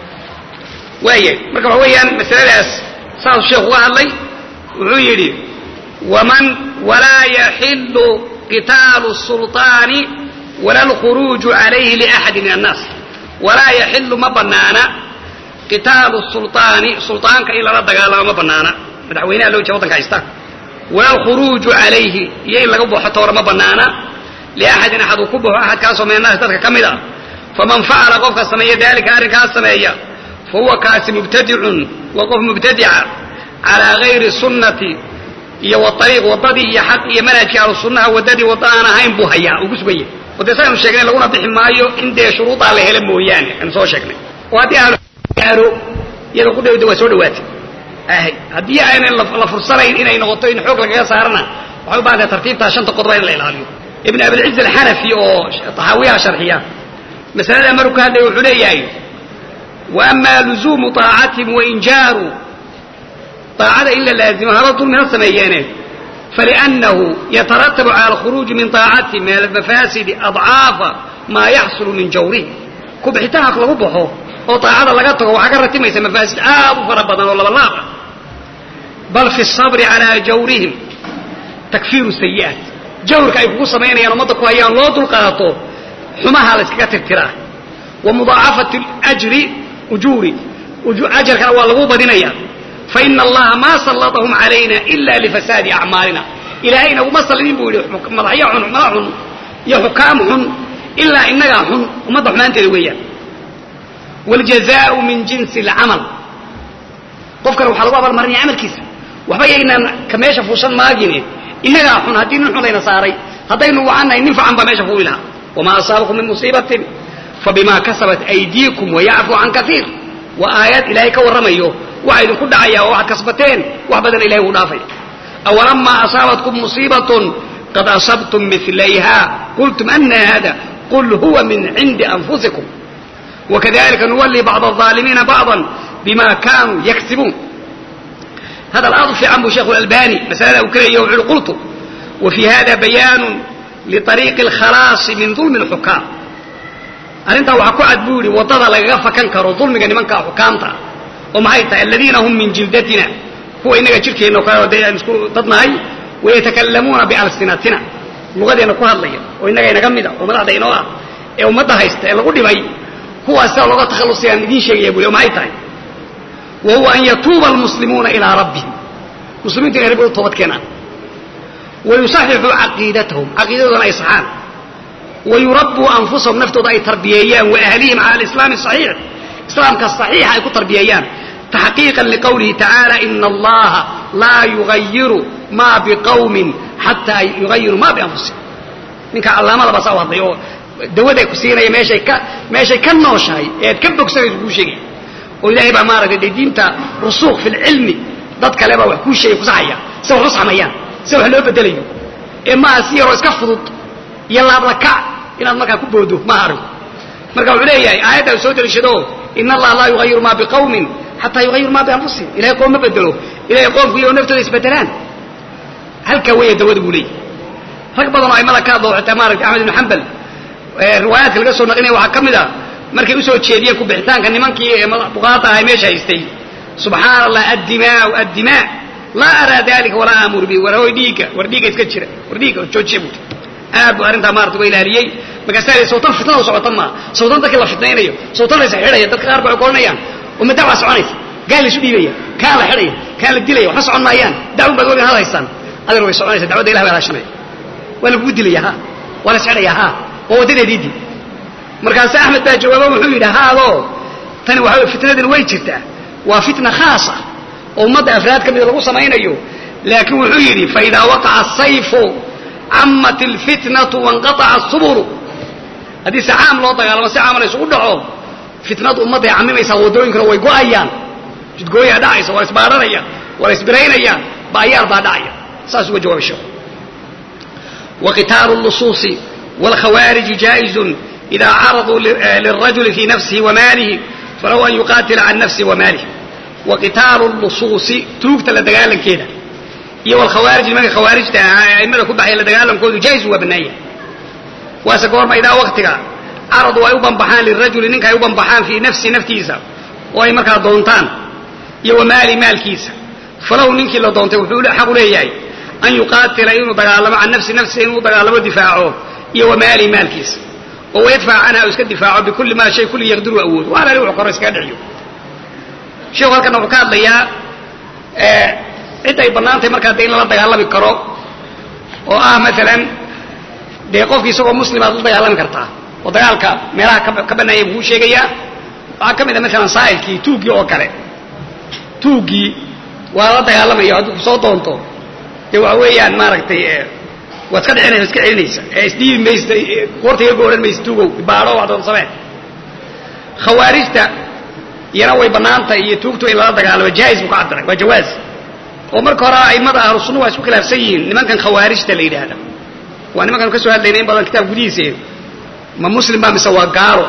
waaya marka waxa weeyaan masaladaas saasuu sheekhu uga hadlay wuxuu yidhi waman walaa yaxilu qitaalu sulطaani wala alkhuruuju calayhi liaxadi min annaas walaa yaxilu ma banaana qitaalu sulطaani sulطaanka in lala dagaalamo ma banaana madaxweynaha loo jeeda waddanka haysta wala alkhuruuju calayhi iyo in laga baxo toora ma banaana liaxadin axad uu ku baxo axadkaasoo min annaas dadka ka mid ah faman facala qofka sameeya daalika arrinkaas sameeya fa huwa kaasi mubtadicun waa qof mubtadica calaa gayri sunnati iyo waariiq waddadii iyo xaq iyo manhajkii ahlu sunnaha waddadii wadda aan ahayn buu hayaa uu ku sugan yahay oo dee saynu sheegnay laguna bixi maayo in dee shuruudaa la hela mooyaane aynu soo sheegnay oo haddii ahlu gaaro iyada qudhawda waa soo dhawaatay ahay haddii aynan la fursanayn inay noqoto in xoog lagaga saarana waxay u baahantay tartiibtaa shanta qodoba in la ilaaliyo ibn abilciz alxanafi oo taxaawiyaha sharxiya masaladaa maruu ka hadlaya wuxuu leeyahay wa ama luzuumu طaacatihim wainjaaru طaacada in la laazimo haba dulmina sameeyeene faliأnnahu yataratabu cala alkhuruuji min طaacatihim min almafaasidi adcaafa maa yaxsulu min jawrihim ku bixitaanka lagu baxo oo طaacada laga tago waxaa ka ratimaysa mafaasid aad u fara badan oo labalaab ah bal fi الصabri calى jawrihim takfiiru sayi'aat jawrka ay kugu samaynayaan ummadda ku hayaan loo dulqaato xumaha la yskaga tirtiraa wa mudaacafati ajri ujuuri ajarkana waa lagu badinaya faina allaha maa sallatahum calayna ila lifasaadi acmaalina ilaahay inaguma sallinin buu yidhi madaxyo xun madax xun iyo xukaam xun ilaa inagaa xun ummadda xumaanteeda weeyaan wاljazaau min jinsi اlcamal qofkana waxaa lagu abaalmarinaya camalkiisa waxba yaynaan ka meesha fuushan maagine inagaa xun haddii nin xun layna saaray haddaynu wacannahay nin fican baa meesha fuuli lahaa wamaa asaabakum min musiibatin fabima kasabat aydiikum wayacfu can kaiir waa aayad ilaahay ka warramayo waxa idinku dhacaya oo waxaad kasbateen wax badan ilahay wuu dhaafay awalamaa asaabatkum musiibatun qad asabtum milayha qultum ana hada qul huwa min cindi anfusikum wakadalika nuwali bacd الظaalimiina bacضa bima kanuu yaksibuun hadal aad u fiican buu sheekhu albani masalada uu kaleeya wuxu uhi qultu wa fii hada bayaanu liطariiqi اlkhalaasi min dulmi اlxukaam arrintaa waxaa ku cad buu yidhi waddada lagaga fakan karo dulmiga nimanka xukaamta ah oo maxay tahay aladiina hum min jildatina kuwa inaga jirkeenna o kale dee aan isku dadnahay wayatakallamuuna bialsinatina lugadeenna ku hadlaya oo innaga inaga mida oo madaxda inoo ah ee ummadda haysta ee lagu dhibay kuwaas sidaa looga takhallusayaan idiin sheegaya buli oo maxay tahay wa huwa an yatuuba almuslimuuna ilaa rabbihim muslimiintu inay rabbi u toobad keenaan wa yusaxixuu caqiidatahum caqiidadoodana ay saxaan wa yurabbuu anfusahum naftooda ay tarbiyeeyaan wa ahlihim cala alislaami asaxiix islaamka saxiixa ay ku tarbiyeeyaan taxqiiqan liqowlihi tacaala ina allaha laa yugayiru maa biqawmin xataa yugayiru maa bianfusihim ninka callaamada baa saa u hadlay oo dawaday ku siinaya meeshay ka meeshay ka nooshahay ee aad ka bogsanayso kuu sheegaya oo ilaahay baa maaragtay dee diinta rusuuq fi lcilmi dad kale baa wax kuu sheegay kusaxaya si wax u sameeyaan si wax loo bedelayo ee maaha si yaroo iska fudud iyo laablakac inaad markaa ku boodo maaha arinku marka wuxuu leeyahay aayaddaa soo deliishado ina allaha laa yugayiru maa biqawmin xataa yugayiru maa bianfusihim ilahay qoom ma bedelo ilahay qoomku iyo naftooda isbedelaan halkaa weeya dawada buu leeyahy rag badan oo aimada ka hadlo xitaa maaragtay axmed ibnu xambal riwaayaadka laga soo naqlinaya waxaa ka mid a markay usoo jeediyeen kubixitaanka nimankii ee buqaata ahay meesha haystay subxaana allah addimaau addimaa laa araa dalika walaa aamuru bi war hoy dhiigga war dhiigga iska jira war dhiigga joojiya buuti aad buu arrintaa maarata uga ilaaliyey markaasaa la sawtan fitnada socota maa sawtan dadkii la fitnaynayo sawtan la isxidhaya dadka qaar ba waxay koranayaan uma dacwaa soconaysa gaal la isu dhiibaya kaan la xidhaya kaan la dilaya waxba socon maayaan dacwun baad weligan had haystaan adeer way soconaysa dacwadda ilah baa hashanaya waa lagugu dilaya ha waa la isxidhaya ha waa waddadeediidii markaase axmed baa jawaaba wuxuu yidhi haadoo tani waxa fitnadani way jirtaa waa fitna khaasa oo ummadda afraad ka mida lagu samaynayo laakiin wuxuu yidhi faidaa waqaca asayfu camat alfitnatu wanqaaca asubulu haddii si caam loo dagaalamo si caamana isugu dhaco fitnadu ummadday camimaysaa waddooyinkana way go'ayaan jidgooyaa dhacaysa waa la isbaaranaya waa la isbiraynaya ba'yaar baa dhacaya saas uga jawaabay sheekhu وqitaalu الlusuuصi wاlkhawaariji jaaئizu إida caraduu lلrajuli fii nafsihi وmaalihi falahu an yuqaatila can nafsihi وmaalihi waqitaalu الlusuuصi tuugta la dagaalankeeda iyo wlkhawaarij nimanka khawaarijta ahaa aimada ku baxaya la dagaalankoodu jaa'izu waa bannaanya waase goorma idaa waktiga caradu ay u banbaxaan lirajuli ninka ay u banbaxaan fii nafsihi naftiisa oo ay markaa doontaan iyo wamaali maalkiisa falahu ninkii la doontay wuxuu xaqu leeyahay an yuqaatila inuu dagaalamo can nafsi nafsihi inuu dagaalamo difaaco iyo wamaali maalkiisa oo wayadfac canha u iska difaaco bikulli maa shay kulli yaqdiru awoodo waana ali wuxuu koro iskaga dhiciyo sheekhu halkana wuxuu ka hadlayaa cid ay bannaantahay markaa dee in lala dagaalami karo oo ah maalan dee qofki isagoo muslima ad la dagaalami kartaa oo dagaalka meelaha ka bannaaya buu kuu sheegayaa waxaa ka mid a maalan saa'ilkii tuuggii oo kale tuuggii waa la dagaalamaya hadduu kusoo doonto dee waxa weeyaan maaragtay waad iska dhicinaysa iska celinaysa ee isdhiibi maysa qoorta iga gooran maysa tuugow baadho wax doon samee khawaarijta iyana way bannaantay iyo tuugtu in lala dagaalamo jaais buu ka cabiray waa jawaaz oo marka hore a'immada ahlu sunna waa isku khilaafsan yihiin nimankan khawaarijta la yidhaahda waa nimankan ka soo hadlayna in badan kitaab gudihiisa ma muslim baa mise waa gaalo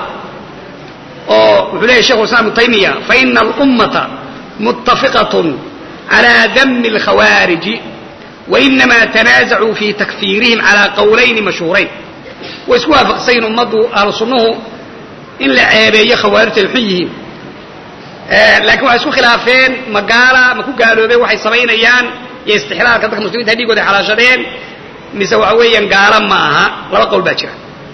oo wuxuu leeyahy shekhu islam ibnu taymiya faina alummata muttafiqatun calaa dami alkhawaariji wainama tanaasacuu fi takfiirihim calaa qowlayni mashhuurayn way isku waafaqsayin ummaddu ahlu sunnuhu in la ceebeeyo khawaarijta ay xun yihiin laakiin waxay isku khilaafeen ma gaala ma ku gaaloobeen waxay samaynayaan iyo istixlaalka dadka muslimiinta dhiigooda ay xalaashadeen mise waxa weeyaan gaala ma aha laba qowl baa jira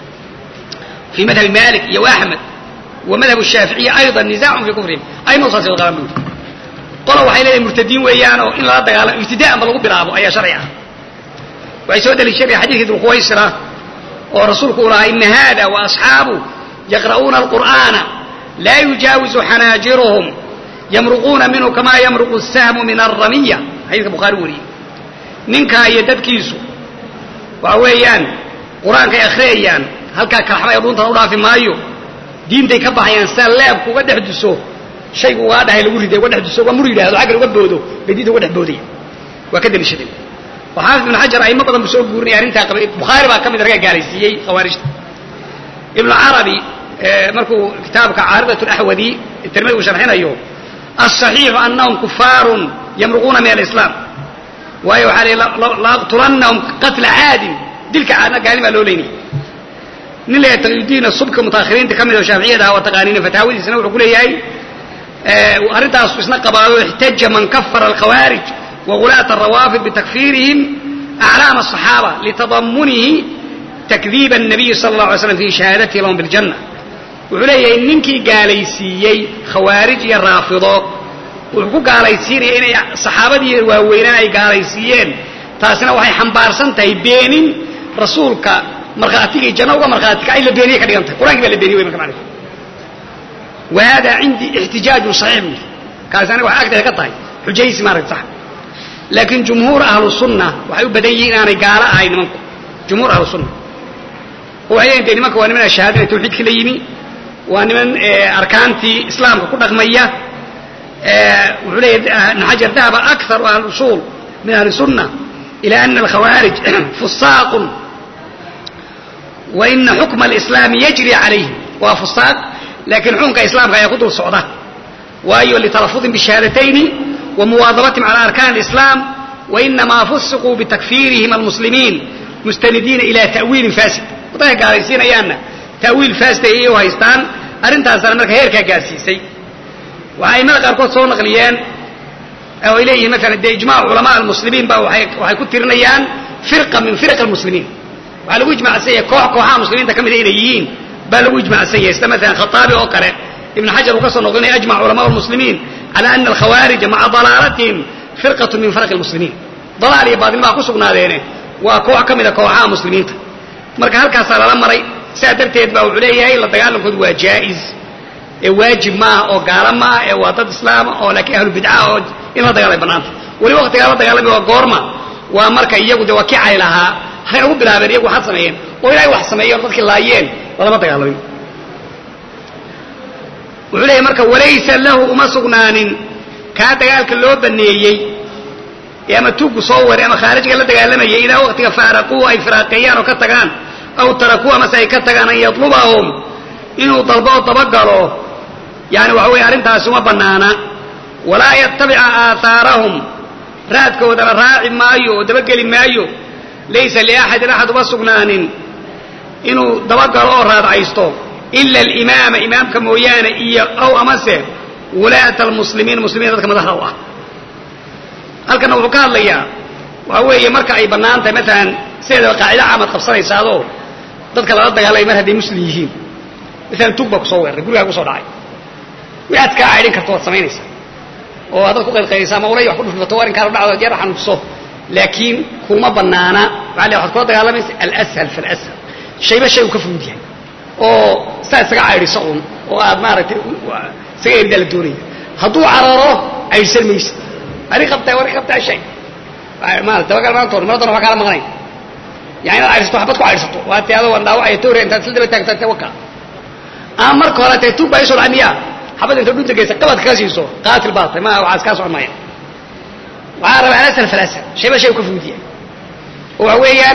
fii madhabi malik iyo axmed wa madhab shaaficiya ayضa nizacun fii kufrihim ayma saas qaban bui qola waxay leedahay murtadiin weeyaan oo in lala dagaalamo ibtida'an ba lagu bilaabo ayaa sharci ah waxay soo deliishanaya xadiidkii dulquwaysra oo rasuulku u lahaa ina hada waasxaabu yaqra'uuna alqur'aana laa yujaawizu xanaajiruhum yamruquuna minhu kamaa yamruqu الsahmu min alramiya xadiidka bukhaari wariyey ninkaa iyo dadkiisu waxa weeyaan qur-aankay akhriyayaan halkaa kalaxba ee dhuuntan u dhaafi maayo diintay ka baxayaan sida leebku uga dhex duso shaygu ugaa dhahay lagu riday uga dhex duso uga mur yidhahdo aggan uga boodo bay diinta uga dhex boodaya waa ka deliishadeen oo xaafid ibn xajar aymo badan buu soo guurinaya arrintaa qabay bukhaari baa ka mid ragaa gaalaysiiyey khawaarijta ibnu carabi markuu kitaabka caaridat laxwadi tirmidi uu sharxinayo aلصaxiixu anahum kufaarun yamruquuna min alislaam waayo waxaa lii laaqtulannahum qatla caadin dilka caadna gaalimaa loo leynaya nin leeyahay taqiyudiin subka mutaakhiriinta ka mid oo shaaficiyada ah waa taqaaniina fataawadiisana wuxuu ku leeyahay arrintaasu isna qabaado ixtaja man kafara alkhawaarij wagulaata arawaafid bitakfiirihim aclaam الصaxaaba litadamunihi takdiiba الnabiyi sala اllah alay slam fi shahaadatihi lahum biاljanna wuxuu leeyahay ninkii gaalaysiiyey khawaarij iyo raafido wuxuu ku gaalaysiinaya inay saxaabadii waaweynaan ay gaalaysiiyeen taasina waxay xambaarsan tahay beenin rasuulka markhaatigii janno uga markhaati kacay la beeniyey ka dhigan tahay qur'ankii baa la beeniyey wey marka macnihi wa hada cindii ixtijaajun saxiix buyi kaasi aniga waxay agteeda ka tahay xujaysi maaragta sax laakiin jumhuur ahlu sunna waxay u badan yihiin inaanay gaalo ahayn nimanku jumhuur ahlu sunna oo waxay leeyihin de nimanka waa niman shahaadada tawxiidka la yimi waa niman arkaantii islaamka ku dhaqmaya wuxuu leeyahy ibn xajar dahaba akaru ahli usuul min ahli sunna ila ana alkhawaarij fusaaqun wa ina xukma alislaami yajri calayhim waa fusaaq laakiin xukunka islaamka ayaa ku dul socda waayo litalafudin bishahadatayni wa muwaadabatihim cala arkaan alislaam wainamaa fusiquu bitakfiirihim almuslimiin mustanidiina ila ta'wiilin fasid dadka gaalaysiinayaanna ta'wiil fasid ayay u haystaan arrintaasana marka heerkaa gaarsiisay waxay aimada qaarkood soo naqliyeen oo ay leeyihiin maalan dee ijmac culamaa almuslimiin ba waxay ku tirinayaan firqa min firq almuslimiin waxaa lagu ijmacsan yahay koox kooxaha muslimiinta ka mida inay yihiin baa lagu ijmacsan yahay sida maalan khataabi oo kale ibn xajar uu ka soo noqlinaya ajmac culamaa almuslimiin cala ana alkhawaarija maca dalaalatihim firqatu min farqi almuslimiin dalaal iyo baadil baa ku sugnaadeene waa koox ka mida kooxaha muslimiinta marka halkaasaa lala maray sidaa darteed baa wuxuu leeyahay la dagaalankoodu waa jaa'iz ee waajib maaha oo gaalo maaha ee waa dad islaama oo laakiin ahlu bidca oo in la dagaalay bannaanta weli waqtigaa la dagaalamay waa goorma waa marka iyagu dee waa kicay lahaa waxay ugu bilaabeen iyagu waxaad sameeyeen oo ilaahay wax sameeyeen oo dadkii laayeen lalama dagaalamin wuxuu leeyahy marka walaysa lahu uma sugnaanin kaa dagaalka loo baneeyey ee ama tuuggu soo waray ama khaarijka la dagaalamayay idaa waqtiga faaraquu ay firaaqeeyaan oo ka tagaan aw tarakuu amase ay ka tagaan an yatlubahum inuu dalbo oo dabagalo yani waxa weeye arrintaasi uma bannaana walaa yatabica aahaarahum raadkoodana raaci maayo oo dabageli maayo laysa liaxadin axad uma sugnaanin inuu dabagalo oo raadcaysto ila alimaama imaamka mooyaane iyo aw amase wulaata almuslimiin muslimiin dadka madaxda u ah halkana wuxuu ka hadlayaa waxa weeye marka ay bannaan tahay maalan sideedaba qaacida caamad qabsanaysaadoo dadka lala dagaalamay mar hadday muslim yihiin maalan tug baa kusoo weeraray gurigaa kusoo dhacay waxaad kaa caydhin karto waad samaynaysaa oo haddaad ku qaydqaydaysa ama ulay wax ku dhufbato arrinkaana dhacdo jeer xanuujiso laakiin kuma bannaana waxaa le waxaad kula dagaalamaysa alashal falashal shayba shay uu ka fudud yahay oo saa isaga caydhiso un oo aad maaragtay isaga eridaa la doonaya hadduu cararo caydhsan maysid ari qabtaa wari qabtaa shay maarata dabagal maanta hor maradan waa kaala maqnayn yani inaad caydhsato waxbad ku caydhsato waa ti adoo dhaawacaya tawra intaad isla daba taagtaa waka ama marka hore tee tuug baa isoo dhacmiya xabad inta dhunta geysa qabadka ka siiso qaatil baa tahay ma waxaas kaa socon maya waxaa rabaa alasal falasal shayba shay ka fuudiya oo waxa weeyaan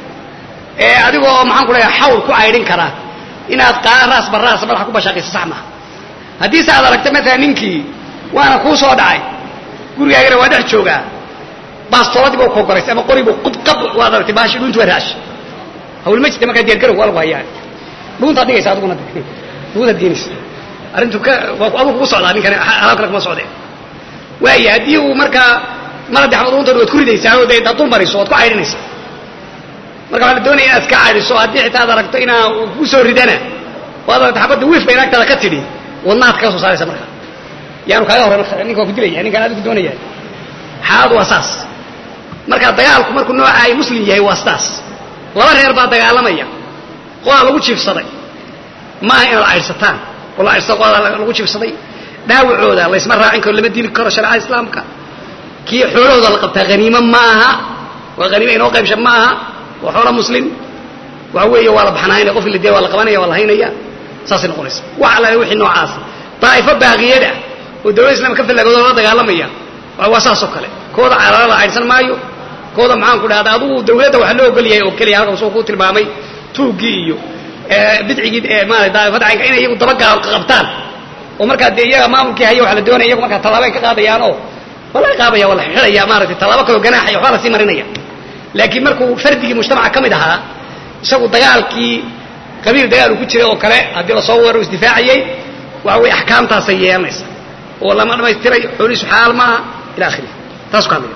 adigoo maxaan ku leeyahay xawl ku caydhin karaa inaad qaa raas baraas madaxa ku bashaaqiso sax maaha haddiise aad aragta maalan ninkii waana kuu soo dhacay gurigaagana waa dhex joogaa baastooladiiba u kogoraysay ama qoribu qudqab waad aragtay baashi dhuuntu waa raash hawl ma jirta markaa diyaargarow waa lagu hayaa dhuuntaad dhigaysa adiguna dhuuntaad geenaysa arrintu ka waa adigu kugu socdaa ninkani alaab kale kuma socdee waaya haddii uu markaa maradi xabad dhuuntan waad ku ridaysaa oo dee daad dul mariso waad ku caydhinaysaa marka waxaa la doonaya inaad iska caydhiso haddii xitaa ad aragto inaa ku soo ridana oo ad aragto xabadda wiif bay naagtaada ka tidhi wadnaad kaga soo saaraysa marka yaanu kaaga horey marka ninka waa ku dilaya ninkaan adigu doonaya xaaladu waa saas marka dagaalku markuu nooca ay muslim yahay waa sidaas laba reer baa dagaalamaya qodaa lagu jiifsaday maaha inaad caydhsataan oo la caydhsada qodaa lagu jiifsaday dhaawacooda laysma raacin karo lama dili karo shareecada islaamka kii xoolahooda la qabtaa haniimo maaha waa haniimo inoo qaybsha maaha waa xoola muslim waxa weeye waa la baxnaanaya qofki la dila waa la qabanaya waa la haynaya saasay noqonaysa wax allaale wixii noocaas daa'ifo baaqiyada oo dawladda islamka ka fallagooda la dagaalamaya waa saas oo kale kooda carara la caydhsan maayo kooda maxaan ku dhahda adugu dawladda waxaa loo ogol yahay oo keliya halkan soo ku tilmaamay tuuggii iyo bidcigii maarata daa'ifada caynka inay iyagu dabagaal qabtaan oo markaa dee iyaga maamulkii haya waxa la doonaya iyagu markaa tallaabay ka qaadayaan oo waa laga qaadaya waa la xidhaya maaragtay tallaabo kaloo ganaaxaya waxbaa lasii marinaya laakiin markuu fardigii mujtamaca ka mid ahaa isagu dagaalkii qabiil dagaal uu ku jiray oo kale haddii lasoo weero isdifaacayay waxa weye axkaamtaasay yeelanaysa oo lama dhamaystiray xoolihiisu xalaal maaha ila akhirihi taasu ka hadlaya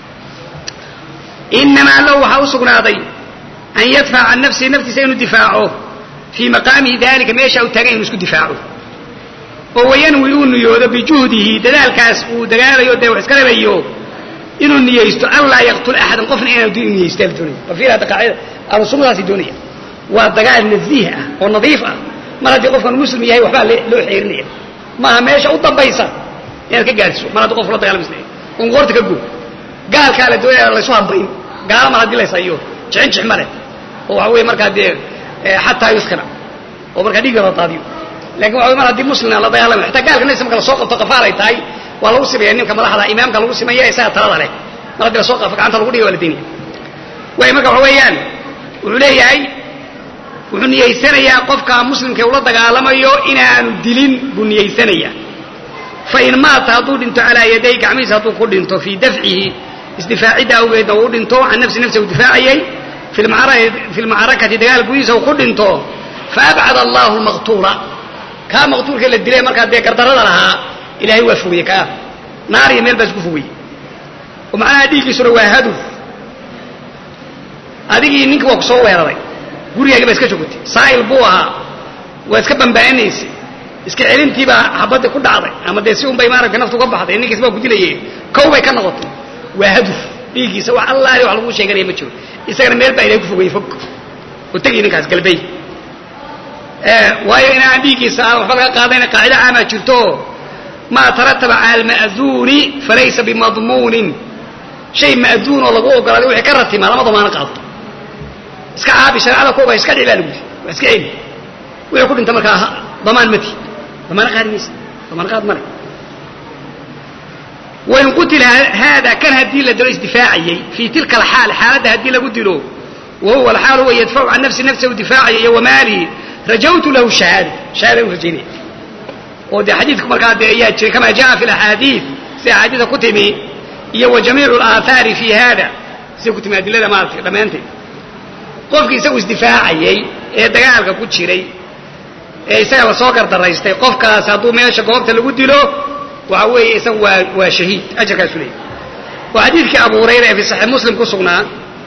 inamaa lahu waxaa u sugnaaday an yadfaca can nafsihi naftiisa inuu difaaco fii maqaamihi dalika meesha uu taagan inu isku difaaco oo wayanwi uu niyoodo bijuhdihi dadaalkaas uu dagaalayo dee wax iska rabayo inuu niyeysto an laa yaqtul axadan qofna inaanu dil niyeysta la doonaya bal hadda qaacida ahlu sunnadaasi doonaya waa dagaal nasiih ah oo nadiif ah mar haddii qofkan muslim yahay waxbaa loo xeerinaya maaha meesha u dambaysa inaad ka gaadhiso mar haddii qofku la dagaalamisnaya un qoorta ka goo gaalkaa la doonaya laysu hambayn gaala mar haddii laysayo jixin jix male oo waxa weeye markaa dee xataa yuskana oo markaa dhiigga la daadiyo lakin waxa mar haddii muslimna la dagaalamayo xataa gaalka naysa marka lasoo qabto qafaal ay tahay waa lagu simaya ninka madaxda imaamka lagu simaya isaga talada leh mar haddii lasoo qafo gacanta lagu dhiga waa la daynaya way marka waxa weeyaan wuxuu leeyahay wuxuu niyeysanayaa qofka muslimka ula dagaalamayo inaanu dilin buu niyeysanayaa fain maata hadduu dhinto calaa yaday gacmihiisa hadduu ku dhinto fii dafcihi isdifaacidda awgeedna uu dhinto can nafsi nafsi uu difaacayay fi lmacrakati dagaal gudihiisa uu ku dhinto faabcad allahu lmaqtuula kaa maqtuulka la dilay markaa dee gardarada lahaa ilahay waa fogeye kaa naar iyo meel baas ku fogeye oo macnaha dhiiggiisuna waa haduf adigii ninkii waa ku soo weeraray gurigaagi baa iska joogtay saa'il buu ahaa waa iska bambaanaysay iska celintiibaa xabadii ku dhacday ama dee si un bay maaragtay naftu uga baxday ninkiis baa ku dilaye kow bay ka noqotay waa haduf dhiiggiisa wax allaali wax lagu sheeganaya ma jiro isagana meel baa ilahay ku fogeyey fog oo tegay ninkaas galbey waayo inaan dhiiggiisa aan waxba laga qaadayna qaacida caamaa jirto maa tarataba cala alma'duuni falaysa bimadmuunin shay ma'duun oo lagu ogolaaday wixii ka ratimaa lama damaano qaado iska caabi shareecada kuba iska dhici baa lagu yidhi waa iska celi wixii ku dhinta markaa damaan mati damaano qaadi maysa damaan qaad male wain qutila haada kan haddii la dilo isdifaacayey fii tilka alxaal xaaladda haddii lagu dilo wa huwa alxaal huwa yadfacu can nafsi nafsa u difaacaya iyo wamaalihi rajawtu lahu shahaada shahaada u rajaynaya oo dee xadiidku markaa dee ayaa jiray kama jaa fi laxaadiid sida axaadiida ku timi iyo wa jamiicu alaahaari fi hada sida ku timi adilada maaragtay dhammaanteed qofkii isagu isdifaacayey ee dagaalka ku jiray ee isaga lasoo gardaraystay qofkaas hadduu meesha goobta lagu dilo waxa weeye isagu waa waa shahiid ajarkaasu leeyahy waa xadiidkii abu hurayra ee fi saxiix muslim ku sugnaa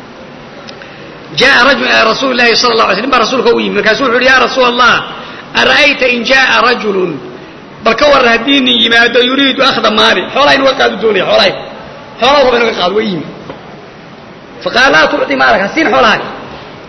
jaa rajul ila rasuuli llahi sala la alay sl nin baa rasuulka u yimi markaasuu wuxu uhi ya rasuula allah ara'ayta in jaءa rajulun bal ka warran haddii nin yimaado yuriidu akhda maali xoolaha inuga qaadu doonaya xoolahay xoolaha raba inuga qaado waa yimi faqaala laa tucطi maalak hasiin xoolahay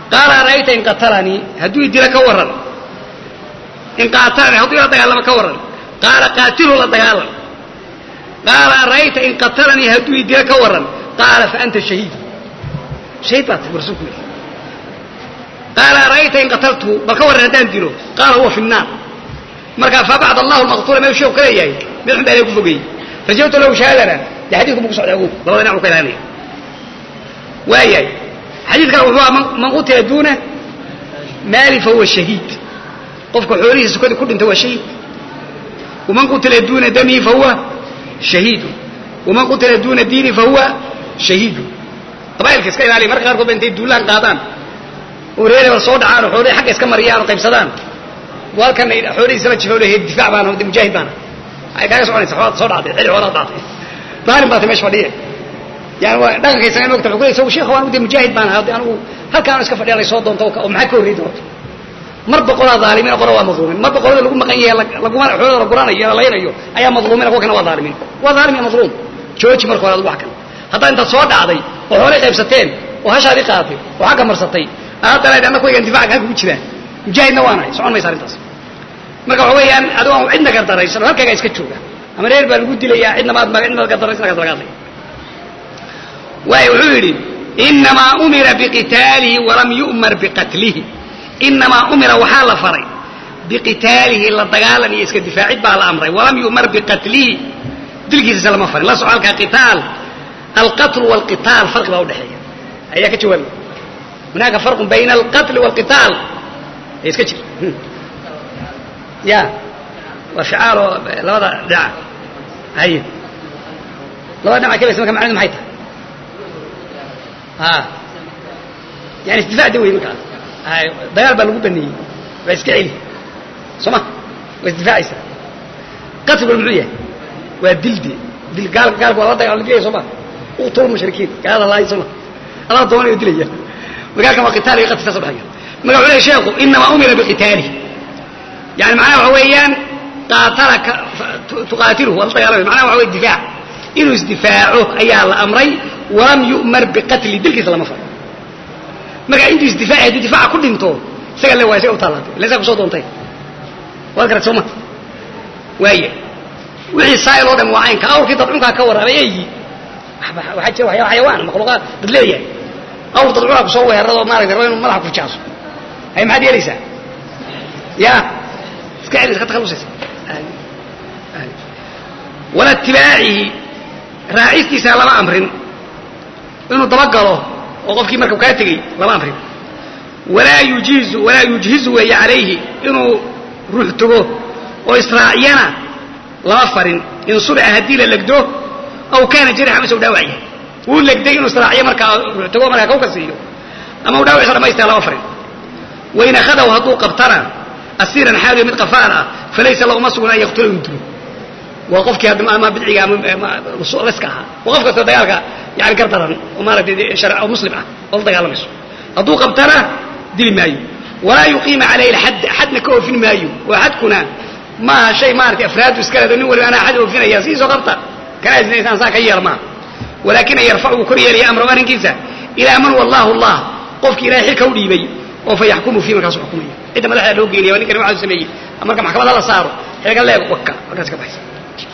qaala ara'ayta in qatalanii hadduu idila ka warran in qaatalanii hadduu ila dagaalamo ka warran qaala qaatilu la dagaalam qaala ara'ayta in qatalanii hadduu idila ka warran qaala fa anta shahiid shahiid baa tahay rasuulku yidhi qaala ara'ayta in qataltuhu bal ka warran haddaan dilo qaala huwa fi nnaar markaa fabacd allahu lmaqtuula meel sheeku ka leeyahay mid xun baa ilahay ku fogeeyey rajawta lahu shahaadana dee xadiidku ma ku socda awood labada dhinac u ka ilaalinaya waayahay xadiidkan wuxuu aha man qutila duuna maali fahuwa shahiid qofka xoolihiisa sukadii ku dhinta waa shahiid waman qutila duuna damihi fahuwa shahiidu waman qutila duuna diini fahuwa shahiidu qabaa'ilka iska ilaaliya marka qaarkood ba intay duulaan qaadaan oo reer hebel soo dhacaan oo xoolihii xagga iska mariyaan oo qaybsadaan walkan xoolihiisaba jifo lehe difaac baan de mujaahid baana ay kaaga soconaysa xoolaad soo dhacday xilli xoolaad dhacday daalim baatay meesha fadhiye yani waa dhaqankaysan mogta wuxuu leeyahay sheekh waan de mujaahid baan ahaa anigu halkaan iska fadhiya lay soo doonto oo maxaa ka horreey doonto mar boqolaa dhaalimiin qolo waa madluumin mar boqolada lagu maqan yahay laguma xoolada la guranayo la laynayo ayaa madluumin kuwa kana waa dhaalimiin waa dhaalim iyo madluum jooji marka hore wax kan haddaa intaad soo dhacday oo xoolay qaybsateen oo hashaadii qaadatay oo xagga marsatay haddana anna kuwaygan difaaca halka ku jiraan mujaahidna waanahay socon maysa arrintaas marka waxa weeyaan adigo aan cidna gardaraysan oo halkaaga iska jooga ama reer baa lagu dilayaa cidna maad cidna gardaraysan kaas laga hadlay waayo wuxuu yidhi inamaa umira biqitaalihi walam yu'mar biqatlihi inamaa umira waxaa la faray biqitaalihi la dagaalan iyo iska difaacid baa la amray walam yu'mar biqatlihi dilkiisase lama farin la soco halkaa qitaal alqatlu walqitaal farqi baa udhexeeya ayaa ka jawaabay hunaaka farqun bayna alqatli walqitaal ee iska jir ya waa shicaaloo labada dhinac haye labada dhinac kabaysa marka macnidu maxay tahay a yani isdifaac da wey markaa hay dagaal baa lagu baneeyey waa iska celi soo ma waa isdifaacaysa qatliguna muxuu yahay waa dilde dil gaal gaalka waa la dagal la dilaya soo ma uqtulu mushrikiin gaalada laay soo ma adaa doonayo dilaya magaalkan waa qitaal iyo qatl saas udhexeeya marka wuxuu leeyahy sheekhu inamaa umira biqitaalihi yani macnaha waxa weeyaan qaatalaka tuqaatiluhu waa la dagaalamay macnaha waxa wey difaac inuu isdifaaco ayaa la amray walam yu'mar biqatli dilkiisa lama faro marka intuu isdifaaci haddii difaaca ku dhinto isaga le waa isaga u taalaatay ila isaga kusoo doontay waad garat soo ma waaya wixii saayil oo dhan waa caynka awrkii dadcunkaa ka warramay eygii waxaa jira waxyaa xayawaan makhluuqaad dad leeyahay awr dadcunkaa kusoo weerarado maaragtay raba inuu madaxa ku jaaso hay maxaad yeelaysaa ya iska celis ka takhalusaysa wala itibaacihi raacistiisa lama amrin inuu dabagalo oo qofkii marka kaa tegey lama amrin walaa yujiizu walaa yujhizu weeye calayhi inuu ruux togo oo israaciyana lama farin in subica haddii la legdo aw kaana jarixa mase u dhaawac yahay wuu legday inuu israaciyo markaa ruux togo markaa kawka siiyo ama u dhaawacisa dhamaystira lama farin wain akhadahu hadduu qabtana asiiran xaaliyo mid qafaal ah falaysa lahu ma sugun an yaqtula inu dilo waa qofkii ama bidciga ama leska ahaa waa qof kastoo dagaalka yani gar daran oo maaratay oo muslim ah oo la dagaalamayso hadduu qabtana dili maayo walaa yuqiima calayhi lxadd xadna ka oofin maayo oo xadkuna maaha shay maaratay afraadu iska leedo nin waliba anaa xad oofinaya sidiisoo qabta kana isnaysaan saa ka yeela maaha walaakin an yarfacu uu kor yeelaya amrahu arrinkiisa ilaa man wallahu allah qofkii ilahay xilka u dhiibay oo fa yaxkumu fii markaasu xukumaya cidda madaxda loo geenaya waa ninkani waxaadu sameeyey marka maxkamada la saaro xilka leego waka halkaas ka baxaysa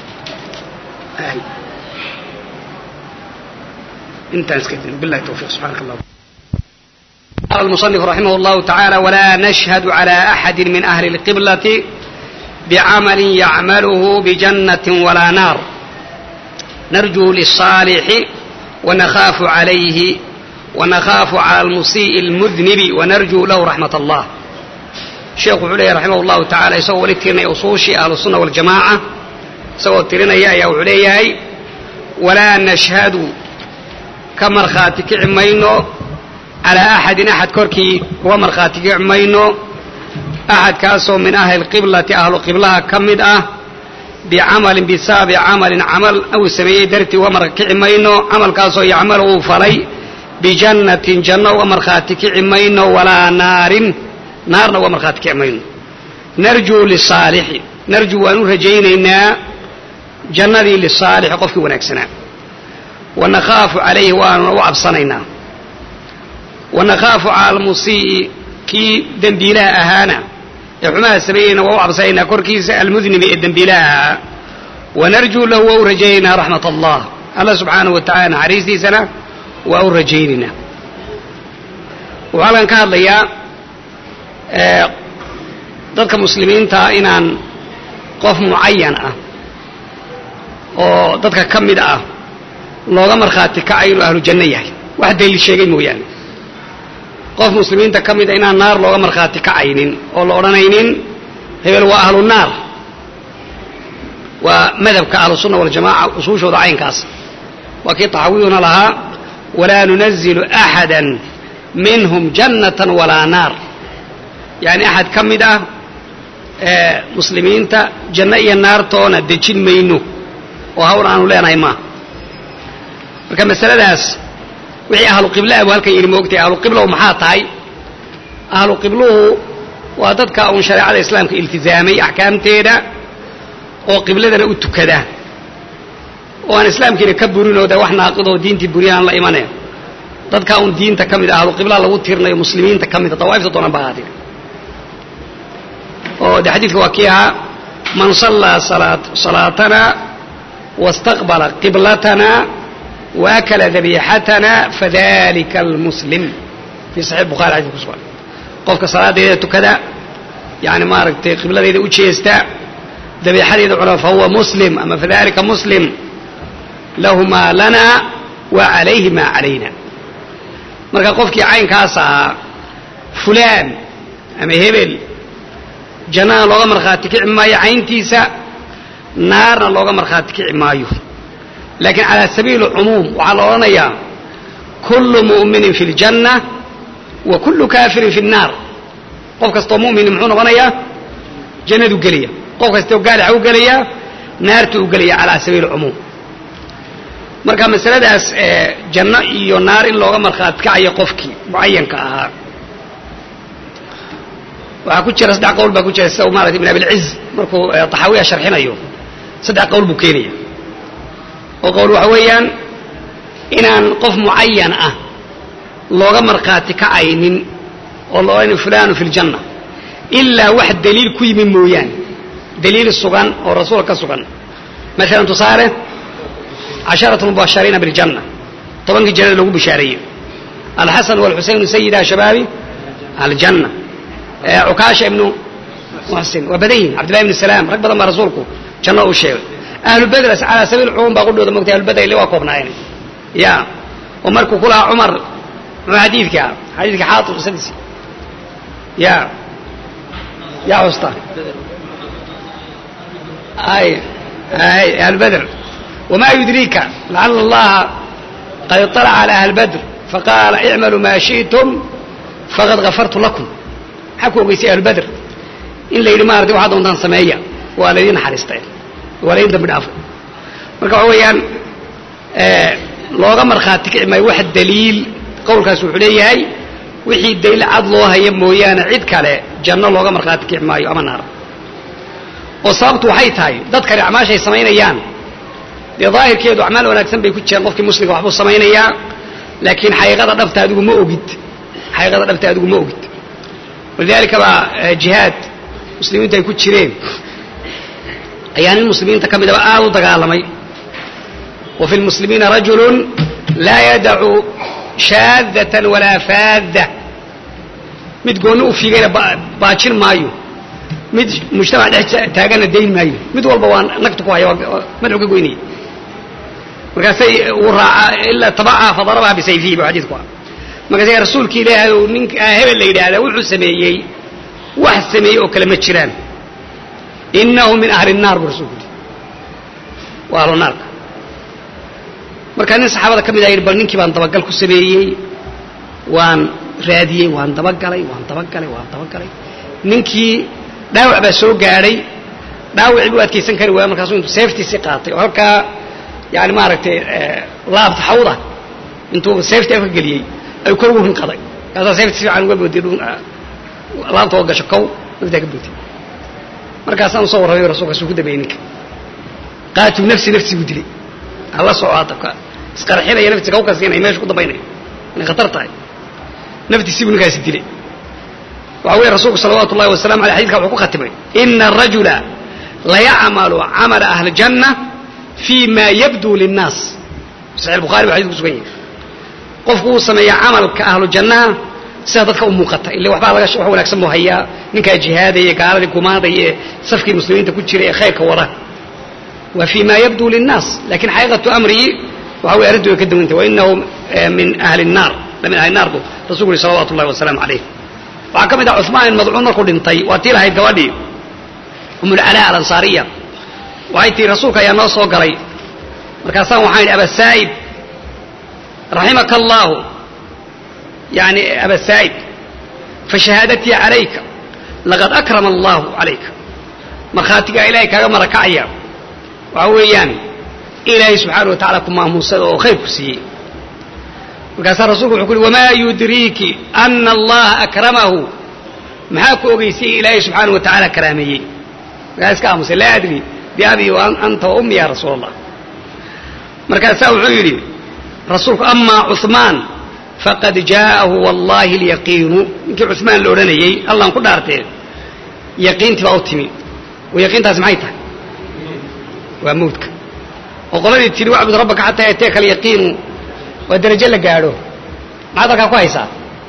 انتهى بالله التوفيق سبحانك اللهم قال المصنف رحمه الله تعالى ولا نشهد على أحد من أهل القبلة بعمل يعمله بجنة ولا نار نرجو للصالح ونخاف عليه ونخاف على المسيء المذنب ونرجو له رحمة الله شيخ علي رحمه الله تعالى يسوى لترنا أصوشي أهل السنة والجماعة سوى ترنا يا يا علي ولا نشهد ka markhaati kici mayno calaa axadin axad korkii kuwa markhaati kici mayno axadkaasoo min ahli lqiblati ahlu qiblaha ka mid ah bicamalin bisababi camalin camal uu sameeyey dartii uga markici mayno camalkaasoo yacmal uu falay bijannatin janno uga markhaati kici mayno walaa naarin naarna uga markhaati kici mayno narjuu lisaalixi narjuu waan u rajaynaynaa jannadii lisaalixi qofkii wanaagsanaa wanakhaafu calayhi waanuna u cabsanaynaa wanakaafu cala almusii'i kii dembiilaha ahaana ee xumaha sameeyeyna waa u cabsaynaa korkiisa almudnibi ee dembiilaha ahaa wanarjuu lahu waa u rajaynaynaa raxmat allah alla subxaanahu wa tacala naxariistiisana waa u rajaynaynaa wuxuu halkan ka hadlayaa dadka muslimiinta inaan qof mucayan ah oo dadka ka mid ah looga markhaati kacayo inuu ahlu janno yahay wax daliil sheegay mooyaane qof muslimiinta ka mid a inaan naar looga markhaati kacaynin oo la odhanaynin hebel waa ahlu naar waa madhabka ahlusunna waljamaca usuushooda caynkaas waa kii taxaawiyuna lahaa walaa nunazilu axada minhum jannatan walaa naar yani axad ka mid ah muslimiinta janno iyo naartoona dejin mayno oo hawl aanu leenahay maaha marka masaladaas wixii ahlu qiblaha buu halkan yidhi moogtay ahlu qiblahu maxaa tahay ahlu qibluhu waa dadka uun shareecada islaamka iltizaamay axkaamteeda oo qibladana u tukada oo aan islaamkiina ka burinoo de wax naaqidoo diintii buriyaan la imaneen dadka uun diinta ka mid ah ahlu qiblaha lagu tirinayo muslimiinta ka mid a dawaa'ifta doonan baa ahaatee oo de xadiidka waa kii ahaa man sallaa salaatana wastaqbala qiblatana waakala dabiixatana fadalika almuslim fii saxiix bukhari xadis ku sugan qofka salaadeeda tukada yani maaragtay qibladeeda u jeesta dabiixadeeda cuna fahuwa muslim ama fadalika muslim lahu maa lana wa calayhi maa calayna marka qofkii caynkaas ahaa fulaan ama hebel jannana looga markhaati kici maayo cayntiisa naarna looga markhaati kici maayo laakiin calaa sabiili cumuum waxaa la odhanayaa kullu mu'minin fi ljanna wa kullu kaafirin fi nnaar qof kastoo mu'mini muxuu noqonayaa jannadu gelaya qof kastoo gaalixa u gelayaa naartu u gelaya calaa sabiili cumuum marka masaladaas janno iyo naar in looga markhaati kacayo qofkii mucayanka ahaa waxaa ku jira saddex qowl baa ku jira sida uu maarata ibn abilciz markuu taxaawiya sharxinayo saddex qowl buu keenaya oo qowl waxa weeyaan inaan qof mucayan ah looga markhaati kacaynin oo la odhanayo fulanu fi ljanna ilaa wax daliil ku yimi mooyaane daliil sugan oo rasuul ka sugan maalan tusaale casharatu mubashariina biljanna tobankii jannada lagu bishaareeyey alxasan walxusaynu sayida shabaabi aljanna cukaasha ibnu muxsin waa badan yihin cabdillahi ibnu salaam rag badan baa rasuulku janno u sheegay ahlu bedr calaa sabiil cumuum baa qudhooda mogtay ahlu bedr ile waa koobnaayeen ya oo markuu ku lahaa cumar muxuu xadiidka xadiidka xaatib qisadiisi ya yaa xusta ay ay ahlu bedr wamaa yudriika lacala allaha qad iطalaca cala ahli bedr faqaala icmaluu maa shi'tum faqad gafartu lakum maxaa ku ogeysay ahlu bedr in la yidhi maarata waxaa doontaan sameeya waa laydin naxariistay waa laydin dambi dhaafay marka waxa weeyaan looga markhaati kici maayo wax daliil qowlkaas wuxuu leeyahay wixii daliil cad loo haya mooyaane cid kale janno looga markhaati kici maayo ama naar oo sababtu waxay tahay dadkani acmaashay samaynayaan dee daahirkeedu acmaal wanaagsan bay ku jiraan qofkii muslimka waxbuu samaynayaa laakiin xaqiiqada dhabta adigu ma ogid xaqiiqada dhabta adigu ma ogid walidaalika baa jihaad muslimiintu ay ku jireen ayaa nin muslimiinta ka midaba aad u dagaalamay wa fi lmuslimiina rajulun laa yadacu shaadatan walaa faadda mid goonni u fiigayna baajin maayo mid mujtamac dhex taaganna dayn maayo mid walba waa nagtu ku haya madaxu ka goynaya markaasay uu raacaa ilaa tabacaha fadarabaha bisayfihi bu xadiidku ah markaasay rasuulki ilaahay ou ninka hebel la yidhaahdaa wuxuu sameeyey wax sameeyey oo kale ma jiraan inahu min ahli الnaar bu rasulku yidhi waa ahlu naarka markaa nin saxaabada ka mid a yidhi bal ninkii baan dabagal ku sameeyey waan raadiyey waan dabagalay waan dabagalay waan dabagalay ninkii dhaawac baa soo gaadhay dhaawacii buu adkaysan kari waaya markaasuu intuu seeftiisii qaatay oo halkaa yani maaragtay laabta xawda intuu seeftii afka geliyey ay kor ugu rinqaday kaasaa seefti si fiican uga boodiy laabta oo gasho kow naftaa ka bootay markaasaan usoo warramay rasulkaasuu ku dambeeyey ninka qaatil nafsi nafsi buu dilay hala soco hadda isqarxinaya naftiisa kaw kasiinaya meesha ku dambaynaya inay khatar tahay naftiisii buu ninkaasi dilay waxa weeye rasuulku salawaatu ullahi wasalamu aley xadidka wuxuu ku khatimay ina arajula layacmalu camala ahli janna fii ma yabduu linnaas saxix bukhari ba xadidku kusugan yahay qofku uu sameeya camalka ahlu jannaha sida dadka u muuqata ille waxbaa laga wax wanaagsan buu hayaa ninkaa jihaadaya gaaladii gumaadaya ee safkii muslimiinta ku jira ee khayrka wada wa fii ma yabduu linnaas lakin xaqiiqatu amrihi waxa weye arrintu way ka duwantay wainahu min ahli الnaar min ahli naar buu rasulku yuri salawatu ullahi wasalaamu calayh waxaa ka mid ah cuثmaan in madcuun markuu dhintay waa tii lahayd gabadhii umulcalaa alansaariya waxay tihi rasuulka ayaa noo soo galay markaasaan waxaan idhi abasaa'ib raximaka allahu yani abasaa'ib fashahaadatii calayka laqad akrama allahu calayka markhaatigaa ilahay kaaga marakacaya waxa weeyaan ilaahay subxaana wa tacala ku maamuusada oo khayr ku siiyey markaasaa rasulku wuxuu ku uhi wamaa yudriiki ana allaha akramahu maxaa ku ogeysay ilaahay subxaana wa tacaala karaameeyey markaa iska aamusay laa adri biabi wa anta wa ummi ya rasuul allah markaasaa wuxuu yidhi rasuulku amaa cuثmaan faqad jaa'ahu wallahi alyaqiinu ninkii cuثmaan la odhanayey allaan ku dhaartee yaqiintii baa u timi oo yaqiintaasi maxay tahay waa mawdka oo qoladii tidhi wacbud rabbaka xataa yateeka alyaqiinu waa darajo la gaadho maxaad halkaa ku haysaa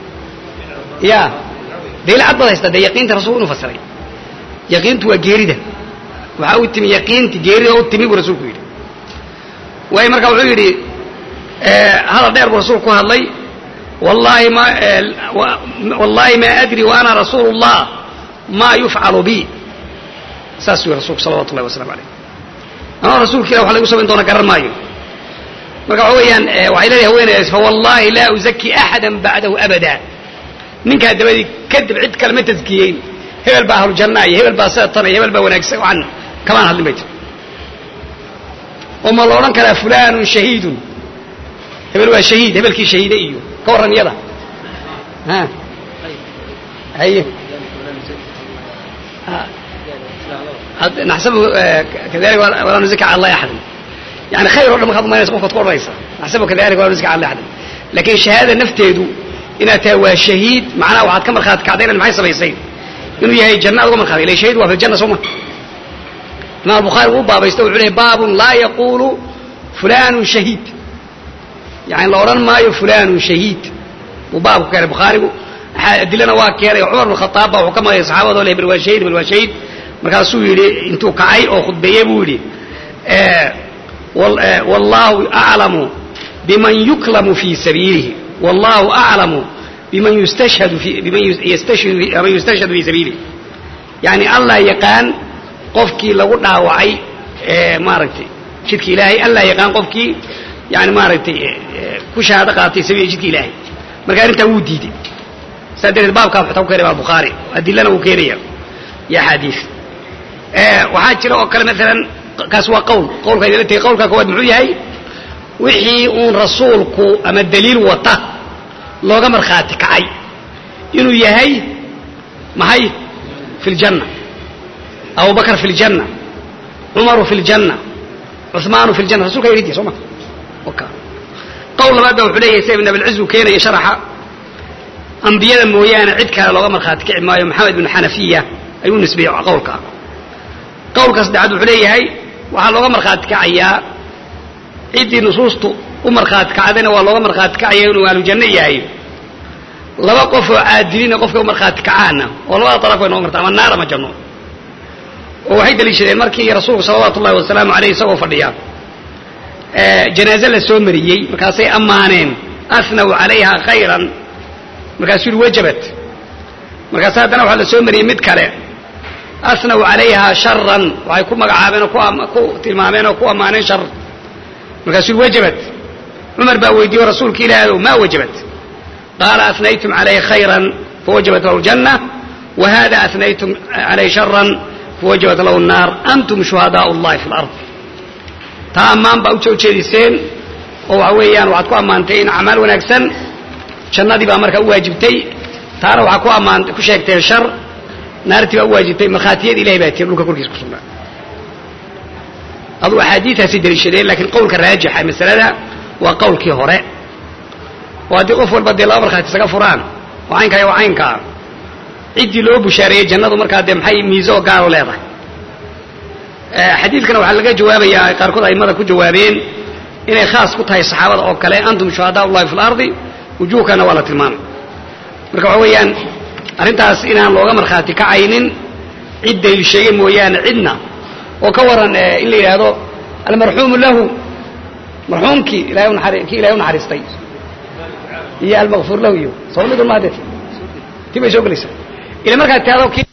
ya dayla cad baad haystaa dee yaqiinta rasulku inuu fasiray yaqiintu waa geerida waxaa u timi yaqiinti geerida u timi buu rasuulku yidhi waayo marka wuxuu yidhi hadal dheer buu rasuulku ku hadlay wallahi ma wallahi ma adri wa ana rasuulu اllah ma yufcalu bi saas uu rasulku salawatu ullahi waslamu alayh ama rasuulka ilah wax lagu samayn doona garan maayo marka waxa weeyaan waxay leedahay haweenaydaas fawallahi laa uzaki axada bacdahu abada ninkaa dabadii kadib cid kale ma taskiyeyn hebel baa ahlu janna iyo hebel baa seetan iyo hebel baa wanaagsan waxaan kamaan hadlin bay tiri oo ma la odhan karaa fulanun shahiidun hebel waa shahiid hebelkii shahiide iyo ka warran iyada ha haye naxsabu kadalika walaa nuzika cala allahi axadan yani khayr o dhan markaad umaynaysa qofkaad ku odhanaysa naxsabu kadalika walaa nuzika cala allahi axadan laakiin shahaadada nafteedu inaad tahay waa shahiid macnaha waxaad ka markhaati kacday inaad maxay samaysay inuu yahay janna ad uga markhaatay ila shahiid waa fi ljanna soo ma imaam albukhaari wuu baabaysta wuxuu lehay baabun laa yaqulu fulanun shahiid yani la odhan maayo fulanun shahiid buu baabku keenay bukhaarigu adilana waa keenay cumar bn khataab baa wuxuu ka maqlay saxaabadoo le hebel waa shahiid hebel waa shahiid markaasuu yidhi intuu kacay oo khudbeeye buu yidhi wallahu aclamu biman yuklamu fi sabiilihi wallahu aclamu biman yustashhadu biman yustashhadu fi sabiilihi yani allah yaqaan qofkii lagu dhaawacay maaragtay jidka ilaahay allah yaqaan qofkii yani maaragtay ku shahaado qaatay sabiil jidka ilaahay marka arrintaa wuu diiday saa darteed baabkaa xataa ku keenay baa bukhaari adilana wuu keenaya iyo axaadiis waxaa jira oo kale maalan kaas waa qowl qowlka idinla tegey qowlka koowaad muxuu yahay wixii uun rasuulku ama daliil wata looga markhaati kacay inuu yahay maxay fi ljanna abu bakr fi ljanna cumaru fi ljanna cuثmaanu fi ljanna rasulka yidhi soo ma qowl labaad ba wuxuu leeyahay sida ibn abilciz uu keenaya sharaxa ambiyada mooyaane cid kale looga markhaati kici maayo maxamed bin xanafiya ayuu nisbeeyey qowlka qowlka saddexaad wuxuu leeyahay waxaa looga markhaati kacayaa ciddii nusuustu u markhaati kacdayna waa looga markhaati kacaya inuu ahlujanno yahay laba qof oo caadilina qofka u markhaati kacaana oo labada daraf way noqon karta ama naar ama janno oo waxay daliishadeen markii rasuulku salawaatu ullahi wasalaamu aleyh isagoo fadhiya janaaze la soo mariyey markaasay ammaaneen asnaw calayha khayran markaasuu yihi wajabat markaas haddana waxaa la soo mariyey mid kale asnaw calayha sharan waxay ku magacaabeen oo ku tilmaameen oo ku ammaaneen shar markaasuu yihi wajabat cumar baa weydiiye rasuulka ilaahay maa wajabat qaala asnaytum calayhi khayran fawajabat lahu ljanna wa hada asnaytum calayhi sharan fawajabat lahu nnaar antum shuhadaau llahi fi lard taa ammaan baa u jeediseen oo waxa weeyaan waxaad ku ammaantay in acmaal wanaagsan jannadii baa markaa u waajibtay taana waxaa ku ammaan ku sheegteen shar naartii baa u waajibtay markhaatiyada ilahay baa tiir dhulka korkiisa ku sugnaa aduu axaadiidaasi daliishadeen laakiin qowlka raajixa masalada waa qowlkii hore oo haddii qof walba dee laba markhaati isaga furaan oo caynkaa iyo caynkaa ciddii loo bushaareeyey jannadu markaa dee maxay miise oo gaaro leedahay xadiidkana waxaa laga jawaabayaa qaarkood aimada ku jawaabeen inay khaas ku tahay saxaabada oo kale antum shuhadaa ullahi fi lardi wujuhkana waa la tilmaamay marka waxa weeyaan arrintaas inaan looga markhaati kacaynin cid dayl sheegay mooyaane cidna oo ka waran in la yidhaahdo almarxuumu lahu marxuumkii ilahay unaari kii ilahay unaxariistay iyo almakfuur lahu iyo soo midun maadee ti bay soo gelaysaa ila markaad tiado